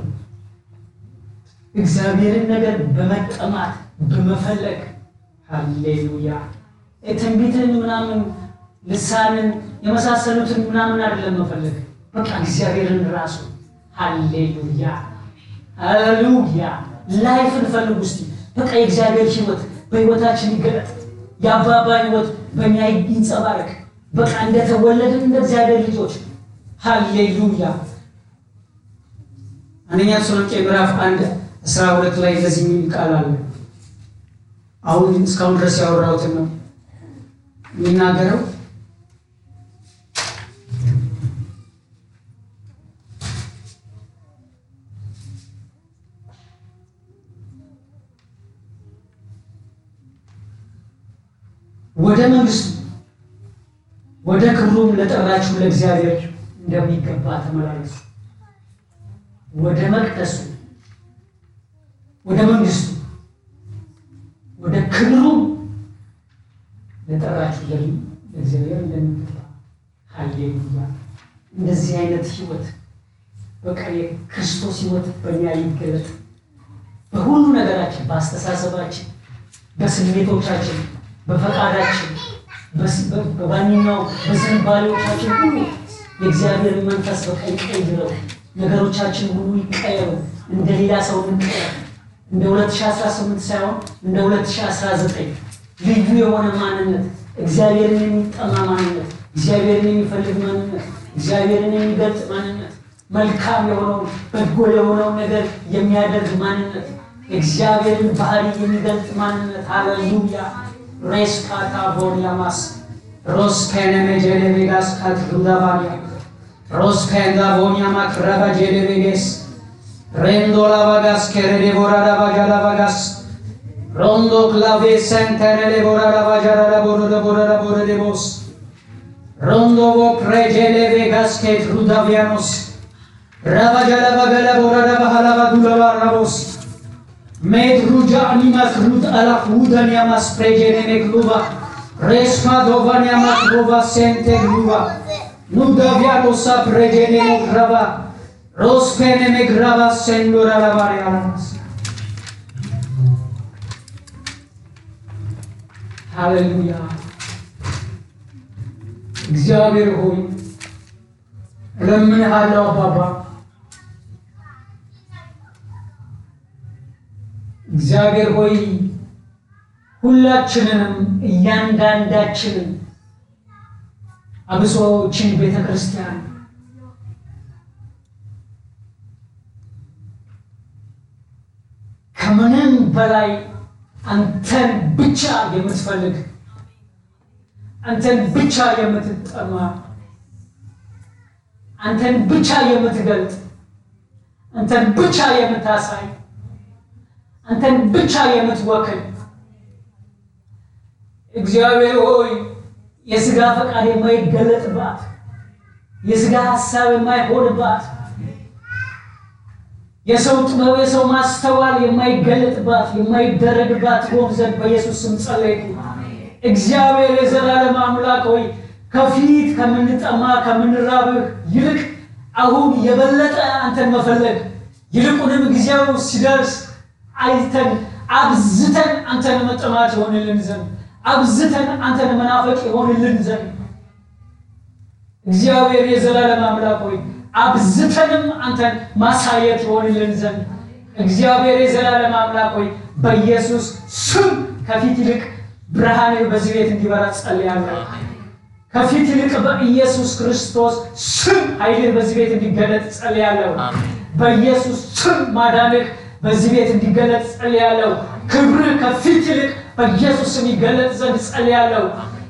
እግዚአብሔርን ነገር በመጠማት በመፈለግ ሃሌሉያ ትንቢትን ምናምን ልሳንን የመሳሰሉትን ምናምን አይደለም መፈለግ፣ በቃ እግዚአብሔርን ራሱ ሃሌሉያ ሃሌሉያ ላይፍን ፈልጉ እስቲ። በቃ የእግዚአብሔር ሕይወት በሕይወታችን ይገለጥ። የአባባ ሕይወት በእኛ ይንጸባረቅ። በቃ እንደተወለድን እንደ እግዚአብሔር ልጆች ሃሌሉያ። አንደኛ ተሰሎንቄ ምዕራፍ አንድ አስራ ሁለት ላይ እንደዚህ የሚል ቃል አለ። አሁን እስካሁን ድረስ ያወራሁትን ነው የሚናገረው። ወደ መንግስቱ ወደ ክብሩም ለጠራችሁ ለእግዚአብሔር እንደሚገባ ተመላለሱ። ወደ መቅደሱ ወደ መንግስቱ ወደ ክብሩ ለጠራችሁ ለእግዚአብሔር እንደሚገባ ሃሌሉያ። እንደዚህ አይነት ህይወት በቃ የክርስቶስ ህይወት በእኛ ይገለጥ። በሁሉ ነገራችን፣ በአስተሳሰባችን፣ በስሜቶቻችን፣ በፈቃዳችን፣ በማንኛው በዝንባሌዎቻችን ሁሉ የእግዚአብሔር መንፈስ በቃ ይቀይረው። ነገሮቻችን ሁሉ ይቀየሩ። እንደ ሌላ ሰው እንቀየር። እንደ 2018 ሳይሆን እንደ 2019 ልዩ የሆነ ማንነት፣ እግዚአብሔርን የሚጠማ ማንነት፣ እግዚአብሔርን የሚፈልግ ማንነት፣ እግዚአብሔርን የሚገልጽ ማንነት፣ መልካም የሆነውን በጎ የሆነውን ነገር የሚያደርግ ማንነት፣ እግዚአብሔርን ባህሪ የሚገልጽ ማንነት። ሃሌሉያ ሬስ ካታ ቦንያማስ ሮስ ከነመ ጀለቤጋስ ካትሩዳባንያ ሮስ ከንዳ ቦንያማ ክረባ ጀለቤጌስ ሬንዶ ላባጋስ ከረዴ ቦራዳ ባጃላ ባጋስ ሮንዶ ክላቬ ሰንተረሌ ቦራዳ ባጃላ ቦረደ ቦረዳ ቦረዴ ቦስ ሮንዶ ቦ ፕሬጀሌ ቬጋስ ኬት ሩዳቪያኖስ ረባጃላ ባገላ ቦራዳ ባሃላ ባዱላ ባራቦስ ሜት ሩጃ አኒማ ክሩት አላ ሁዳን ያማስ ፕሬጀኔ ሜክሉባ ሬስማ ዶቫን ያማ ክሩባ ሴንቴ ግሉባ ኑዳቪያኖሳ ፕሬጀኔ ሞክረባ ሮስፔኔ ሜግራባ ሴንዶራ ላባሪያናስ ሃሌሉያ። እግዚአብሔር ሆይ እለምንሃለሁ አባባ እግዚአብሔር ሆይ ሁላችንንም እያንዳንዳችንን አብሶችን ቤተ ክርስቲያን ከምንም በላይ አንተን ብቻ የምትፈልግ አንተን ብቻ የምትጠማ አንተን ብቻ የምትገልጥ አንተን ብቻ የምታሳይ አንተን ብቻ የምትወክል እግዚአብሔር ሆይ የሥጋ ፈቃድ የማይገለጥባት የሥጋ ሐሳብ የማይሆንባት የሰው ጥበብ የሰው ማስተዋል የማይገለጥባት የማይደረግባት ሆን ዘንድ በኢየሱስ ስም ጸለይኩ። እግዚአብሔር የዘላለም አምላክ ሆይ ከፊት ከምንጠማ ከምንራብህ ይልቅ አሁን የበለጠ አንተን መፈለግ ይልቁንም ጊዜው ሲደርስ አይተን አብዝተን አንተን መጠማት ይሆንልን ዘንድ አብዝተን አንተን መናፈቅ ይሆንልን ዘንድ እግዚአብሔር የዘላለም አምላክ ሆይ አብዝተንም አንተን ማሳየት ይሆንልን ዘንድ እግዚአብሔር የዘላለም አምላክ ሆይ በኢየሱስ ስም ከፊት ይልቅ ብርሃንህ በዚህ ቤት እንዲበራ ጸልያለሁ። ከፊት ይልቅ በኢየሱስ ክርስቶስ ስም ኃይልህ በዚህ ቤት እንዲገለጥ ጸልያለሁ። በኢየሱስ ስም ማዳንህ በዚህ ቤት እንዲገለጥ ጸልያለሁ። ክብርህ ከፊት ይልቅ በኢየሱስ ስም ይገለጥ ዘንድ ጸልያለሁ።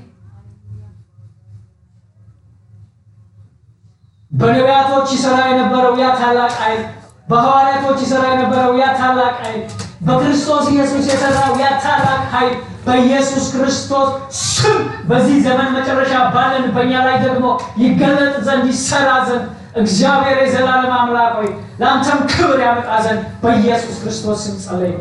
በነቢያቶች ይሰራ የነበረው ያ ታላቅ ኃይል፣ በሐዋርያቶች ይሰራ የነበረው ያ ታላቅ ኃይል፣ በክርስቶስ ኢየሱስ የሰራው ያ ታላቅ ኃይል በኢየሱስ ክርስቶስ ስም በዚህ ዘመን መጨረሻ ባለን በእኛ ላይ ደግሞ ይገለጥ ዘንድ ይሰራ ዘንድ እግዚአብሔር የዘላለም አምላክ ሆይ ለአንተም ክብር ያመጣ ዘንድ በኢየሱስ ክርስቶስ ስም ጸለይ።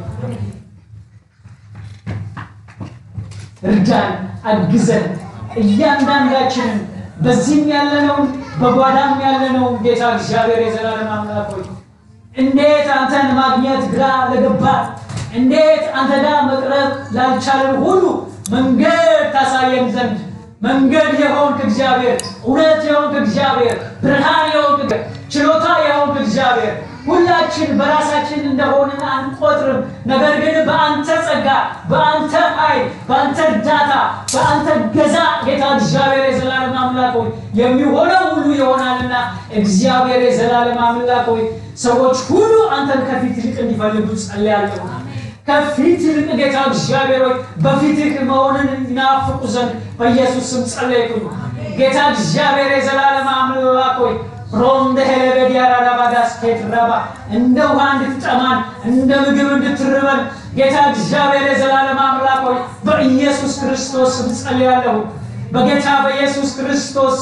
እርዳን፣ አግዘን እያንዳንዳችንን በዚህም ያለነውን በጓዳም ያለነውን ጌታ እግዚአብሔር የዘላለም አምላክ ሆይ እንዴት አንተን ማግኘት ግራ ለገባ እንዴት አንተ ጋር መቅረብ ላልቻለን ሁሉ መንገድ ታሳየን ዘንድ መንገድ የሆንክ እግዚአብሔር፣ እውነት የሆንክ እግዚአብሔር፣ ብርሃን የሆንክ ችሎታ የሆንክ እግዚአብሔር ሁላችን በራሳችን እንደሆንን አንቆጥርም። ነገር ግን በአንተ ጸጋ፣ በአንተ ኃይል፣ በአንተ እርዳታ፣ በአንተ ገዛ ጌታ እግዚአብሔር የዘላለም አምላክ ሆይ የሚሆነው ሁሉ ይሆናልና እግዚአብሔር የዘላለም አምላክ ሆይ ሰዎች ሁሉ አንተን ከፊት ይልቅ እንዲፈልጉ ጸልያለሁ። ከፊት ይልቅ ጌታ እግዚአብሔር ሆይ በፊትህ መሆንን ይናፍቁ ዘንድ በኢየሱስ ስም ጸለይኩኝ። ጌታ እግዚአብሔር የዘላለም አምላክ ሆይ ሮንደ ሄለበድ ያራራባዳስ ኬትራባ እንደ ውሃ እንድትጠማን እንደ ምግብ እንድትርበን ጌታ እግዚአብሔር የዘላለም አምላክ ሆይ በኢየሱስ ክርስቶስ ስም ጸልያለሁ። በጌታ በኢየሱስ ክርስቶስ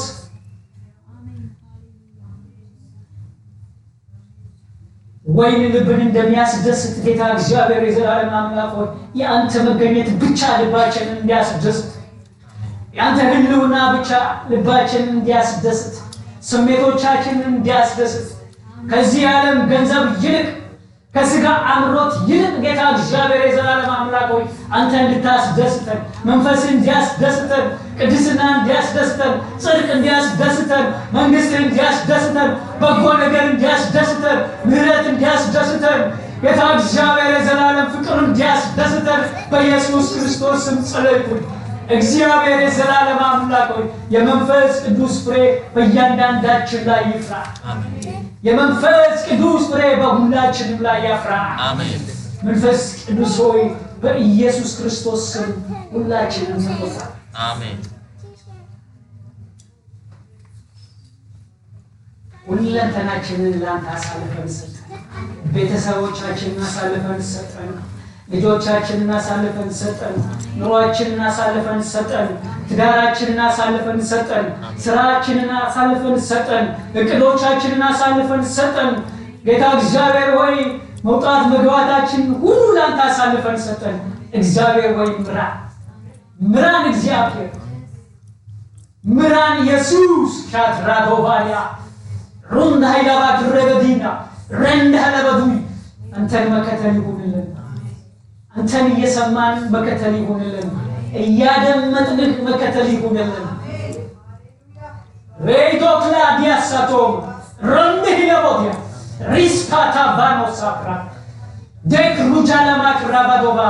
ወይን ልብን እንደሚያስደስት ጌታ እግዚአብሔር የዘላለም አምላክ ሆይ የአንተ መገኘት ብቻ ልባችንን እንዲያስደስት የአንተ ሕልውና ብቻ ልባችንን እንዲያስደስት ስሜቶቻችንን እንዲያስደስት ከዚህ ዓለም ገንዘብ ይልቅ ከስጋ አምሮት ይልቅ ጌታ እግዚአብሔር የዘላለም አምላክ ሆይ አንተ እንድታስደስተን መንፈስ እንዲያስደስተን ቅድስና እንዲያስደስተን ጽድቅ እንዲያስደስተን መንግስት እንዲያስደስተን በጎ ነገር እንዲያስደስተን ምሕረት እንዲያስደስተን ጌታ እግዚአብሔር የዘላለም ፍቅር እንዲያስደስተን በኢየሱስ ክርስቶስ ስም ጸለይኩኝ። እግዚአብሔር የዘላለም አምላክ ሆይ የመንፈስ ቅዱስ ፍሬ በእያንዳንዳችን ላይ ይፍራ። የመንፈስ ቅዱስ ፍሬ በሁላችንም ላይ ያፍራ። መንፈስ ቅዱስ ሆይ በኢየሱስ ክርስቶስ ስም ሁላችንም ተቆጣ።
አሜን።
ሁለንተናችንን ለአንተ አሳልፈን ሰጠን። ቤተሰቦቻችንን አሳልፈን ሰጠን። ልጆቻችንን አሳልፈን ሰጠን። ኑሯችንን አሳልፈን ሰጠን። ትዳራችንን አሳልፈን ሰጠን። ስራችንን አሳልፈን ሰጠን። እቅዶቻችንን አሳልፈን ሰጠን። ጌታ እግዚአብሔር ሆይ መውጣት መግባታችን ሁሉ ለአንተ አሳልፈን ሰጠን። እግዚአብሔር ሆይ ምራን፣ ምራን፣ እግዚአብሔር ምራን። ኢየሱስ ሻትራዶባያ ሩንድ ሀይላባ ድረበዲና ረንድ ሀለበዱይ አንተን መከተል ይሁንልን። አንተን እየሰማን መከተል ይሁንልን። እያደመጥንህ መከተል ይሁንልን። ሬዶክላ ዲያሳቶም ረንድህ ለቦትያ ሪስፓታ ባኖ ሳፕራ ደክ ሩጃ ለማክራባዶባ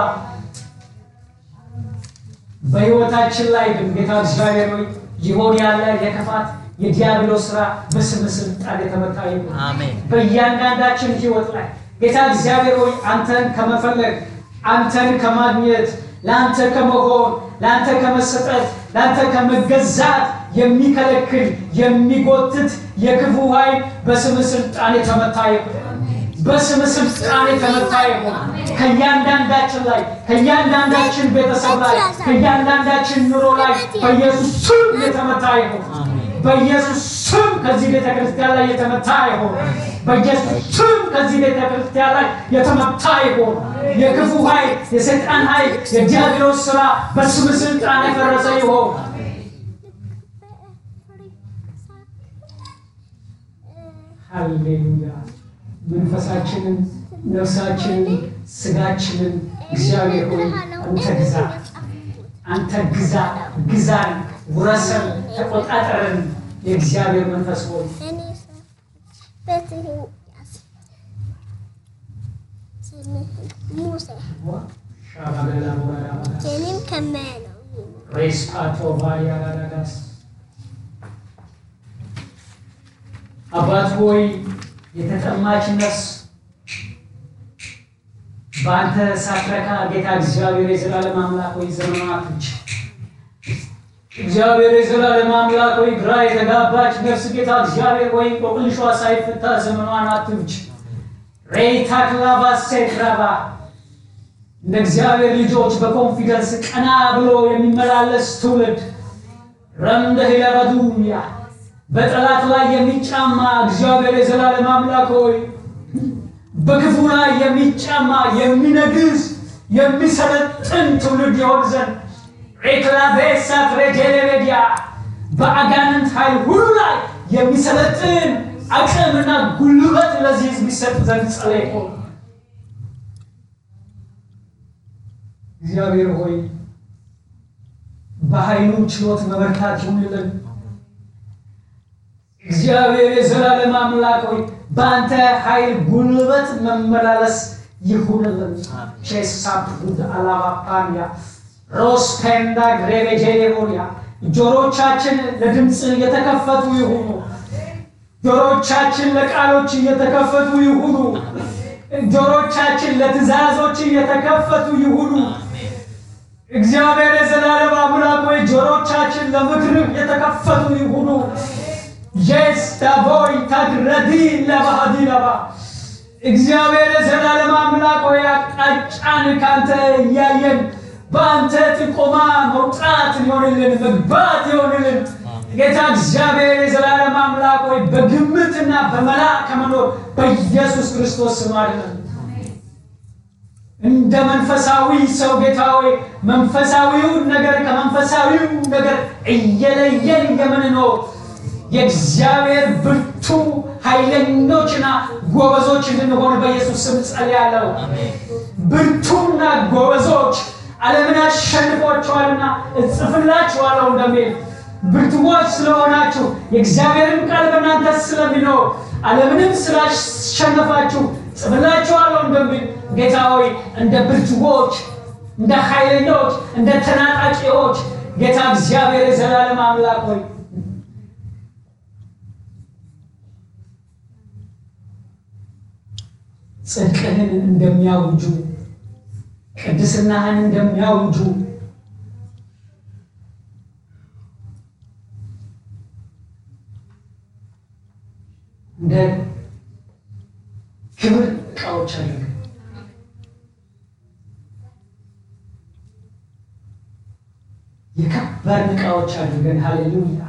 በሕይወታችን ላይ ግን ጌታ እግዚአብሔር ሆይ ይሆን ያለ የክፋት የዲያብሎስ ስራ በስም ስልጣን የተመታ ይሁን።
አሜን።
በእያንዳንዳችን ህይወት ላይ ጌታ እግዚአብሔር ሆይ አንተን ከመፈለግ አንተን ከማግኘት ለአንተ ከመሆን ለአንተ ከመሰጠት ለአንተ ከመገዛት የሚከለክል የሚጎትት የክፉ ኃይል በስም ስልጣን የተመታ ይሁን። በስም ስልጣን የተመታ ይሁን። ከእያንዳንዳችን ላይ ከእያንዳንዳችን ቤተሰብ ላይ ከእያንዳንዳችን ኑሮ ላይ በኢየሱስ ስም የተመታ ይሁን። በኢየሱስ ስም ከዚህ ቤተ ክርስቲያን ላይ የተመታ ይሁን። በኢየሱስ ስም ከዚህ ቤተ ክርስቲያን ላይ የተመታ ይሁን። የክፉ ኃይል፣ የሰይጣን ኃይል፣ የዲያብሎስ ስራ በስም ስልጣን የፈረሰ ይሁን። ሃሌሉያ። መንፈሳችንን፣ ነፍሳችንን፣ ስጋችንን እግዚአብሔር ሆይ አንተ ግዛ፣ አንተ ግዛ፣ ግዛን፣ ውረሰን፣ ተቆጣጠረን። የእግዚአብሔር መንፈስ ሆይ ሻባገላ ቦራዳ
Senin kemelo.
ሬስፓቶ ቫሪያጋዳጋስ አባት ሆይ የተጠማች ነፍስ በአንተ ሳትረካ ጌታ እግዚአብሔር የዘላለም አምላክ ሆይ ዘመኗን አትንጭ። እግዚአብሔር የዘላለም አምላክ ሆይ ግራ የተጋባች ነፍስ ጌታ እግዚአብሔር ሆይ ቆቅልሿ ሳይፈታ ዘመኗን አትንጭ። ሬታክላባ ሴትራባ እንደ እግዚአብሔር ልጆች በኮንፊደንስ ቀና ብሎ የሚመላለስ ትውልድ ረምደ ሂለበዱያ በጠላት ላይ የሚጫማ እግዚአብሔር የዘላለም አምላክ ሆይ በክፉ ላይ የሚጫማ የሚነግስ የሚሰለጥን ትውልድ ይሆን ዘንድ ሬክላቤሳት ሬጀሌቤዲያ በአጋንንት ኃይል ሁሉ ላይ የሚሰለጥን አቅምና ጉልበት ለዚህ ህዝብ ይሰጥ ዘንድ ጸለይኩ። እግዚአብሔር ሆይ በኃይሉ ችሎት መበርታት ይሁንልን። እግዚአብሔር የዘላለም አምላክ ሆይ በአንተ ኃይል ጉልበት መመላለስ ይሁንልን። ቼሳፕ ጉድ አላባፓንያ ሮስ ፔንዳ ግሬቤጄሌቦንያ ጆሮቻችን ለድምፅ የተከፈቱ ይሁኑ። ጆሮቻችን ለቃሎች እየተከፈቱ ይሁኑ። ጆሮቻችን ለትእዛዞች እየተከፈቱ ይሁኑ። እግዚአብሔር የዘላለም አምላክ ሆይ ጆሮቻችን ለምክር የተከፈቱ ይሁኑ። የስ ዳቦይ ታግረዲ ለባህዲ ለባ እግዚአብሔር የዘላለም አምላክ ሆይ አቅጣጫን ካንተ እያየን በአንተ ጥቆማ መውጣት ይሆንልን፣ መግባት ይሆንልን። ጌታ እግዚአብሔር የዘላለም አምላክ ሆይ በግምትና በመላ ከመኖር በኢየሱስ ክርስቶስ ስም አድነን። እንደ መንፈሳዊ ሰው ጌታ ሆይ መንፈሳዊውን ነገር ከመንፈሳዊው ነገር እየለየን የምንኖር የእግዚአብሔር ብርቱ ኃይለኞችና ጎበዞች እንድንሆን በኢየሱስ ስም ጸልያለሁ። ብርቱና ጎበዞች ዓለምን አሸንፏቸዋልና እጽፍላችኋለሁ እንደሚል ብርቱዎች ስለሆናችሁ የእግዚአብሔርን ቃል በእናንተ ስለሚኖር ዓለምንም ስላሸነፋችሁ ጽፍላችኋለሁ እንደሚል ጌታ ሆይ እንደ ብርቱዎች፣ እንደ ኃይለኞች፣ እንደ ተናጣቂዎች ጌታ እግዚአብሔር የዘላለም አምላክ ሆይ ጽድቅህን እንደሚያውጁ ቅድስናህን እንደሚያውጁ እንደ ክብር ዕቃዎች አድርገን የከበርን ዕቃዎች አድርገን ሃሌሉያ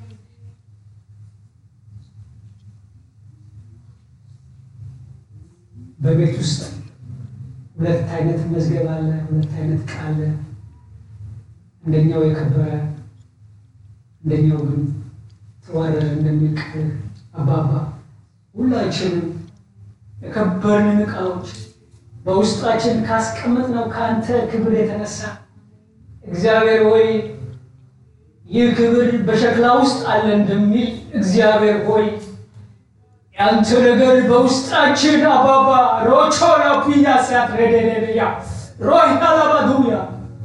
በቤት ውስጥ ሁለት አይነት መዝገብ አለ፣ ሁለት አይነት ዕቃ አለ። አንደኛው የከበረ አንደኛው ግን ተዋረደ እንደሚል ቃል አባባ ሁላችንም የከበርን ዕቃዎች በውስጣችን ካስቀመጥነው ከአንተ ክብር የተነሳ እግዚአብሔር ሆይ ይህ ክብር በሸክላ ውስጥ አለ እንደሚል እግዚአብሔር ሆይ ያንተ ነገር በውስጣችን አባባ ሮቾ ላፒያ ሲያትሬደለያ ሮይታላባዱያ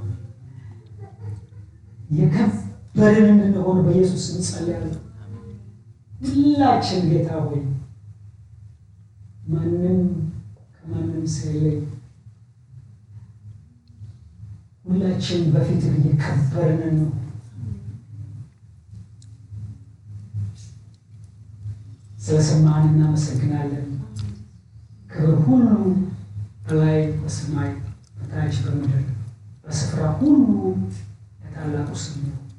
የከበርን እንድንሆን በኢየሱስ እንጸልያለን። ሁላችን ጌታ ሆይ ማንም ከማንም ሳይለይ ሁላችን በፊትህ የከበርን ነው። ስለሰማህን እናመሰግናለን። ክብር ሁሉ በላይ በሰማይ በታች በምድር በስፍራ ሁሉ ለታላቁ ስም ነው።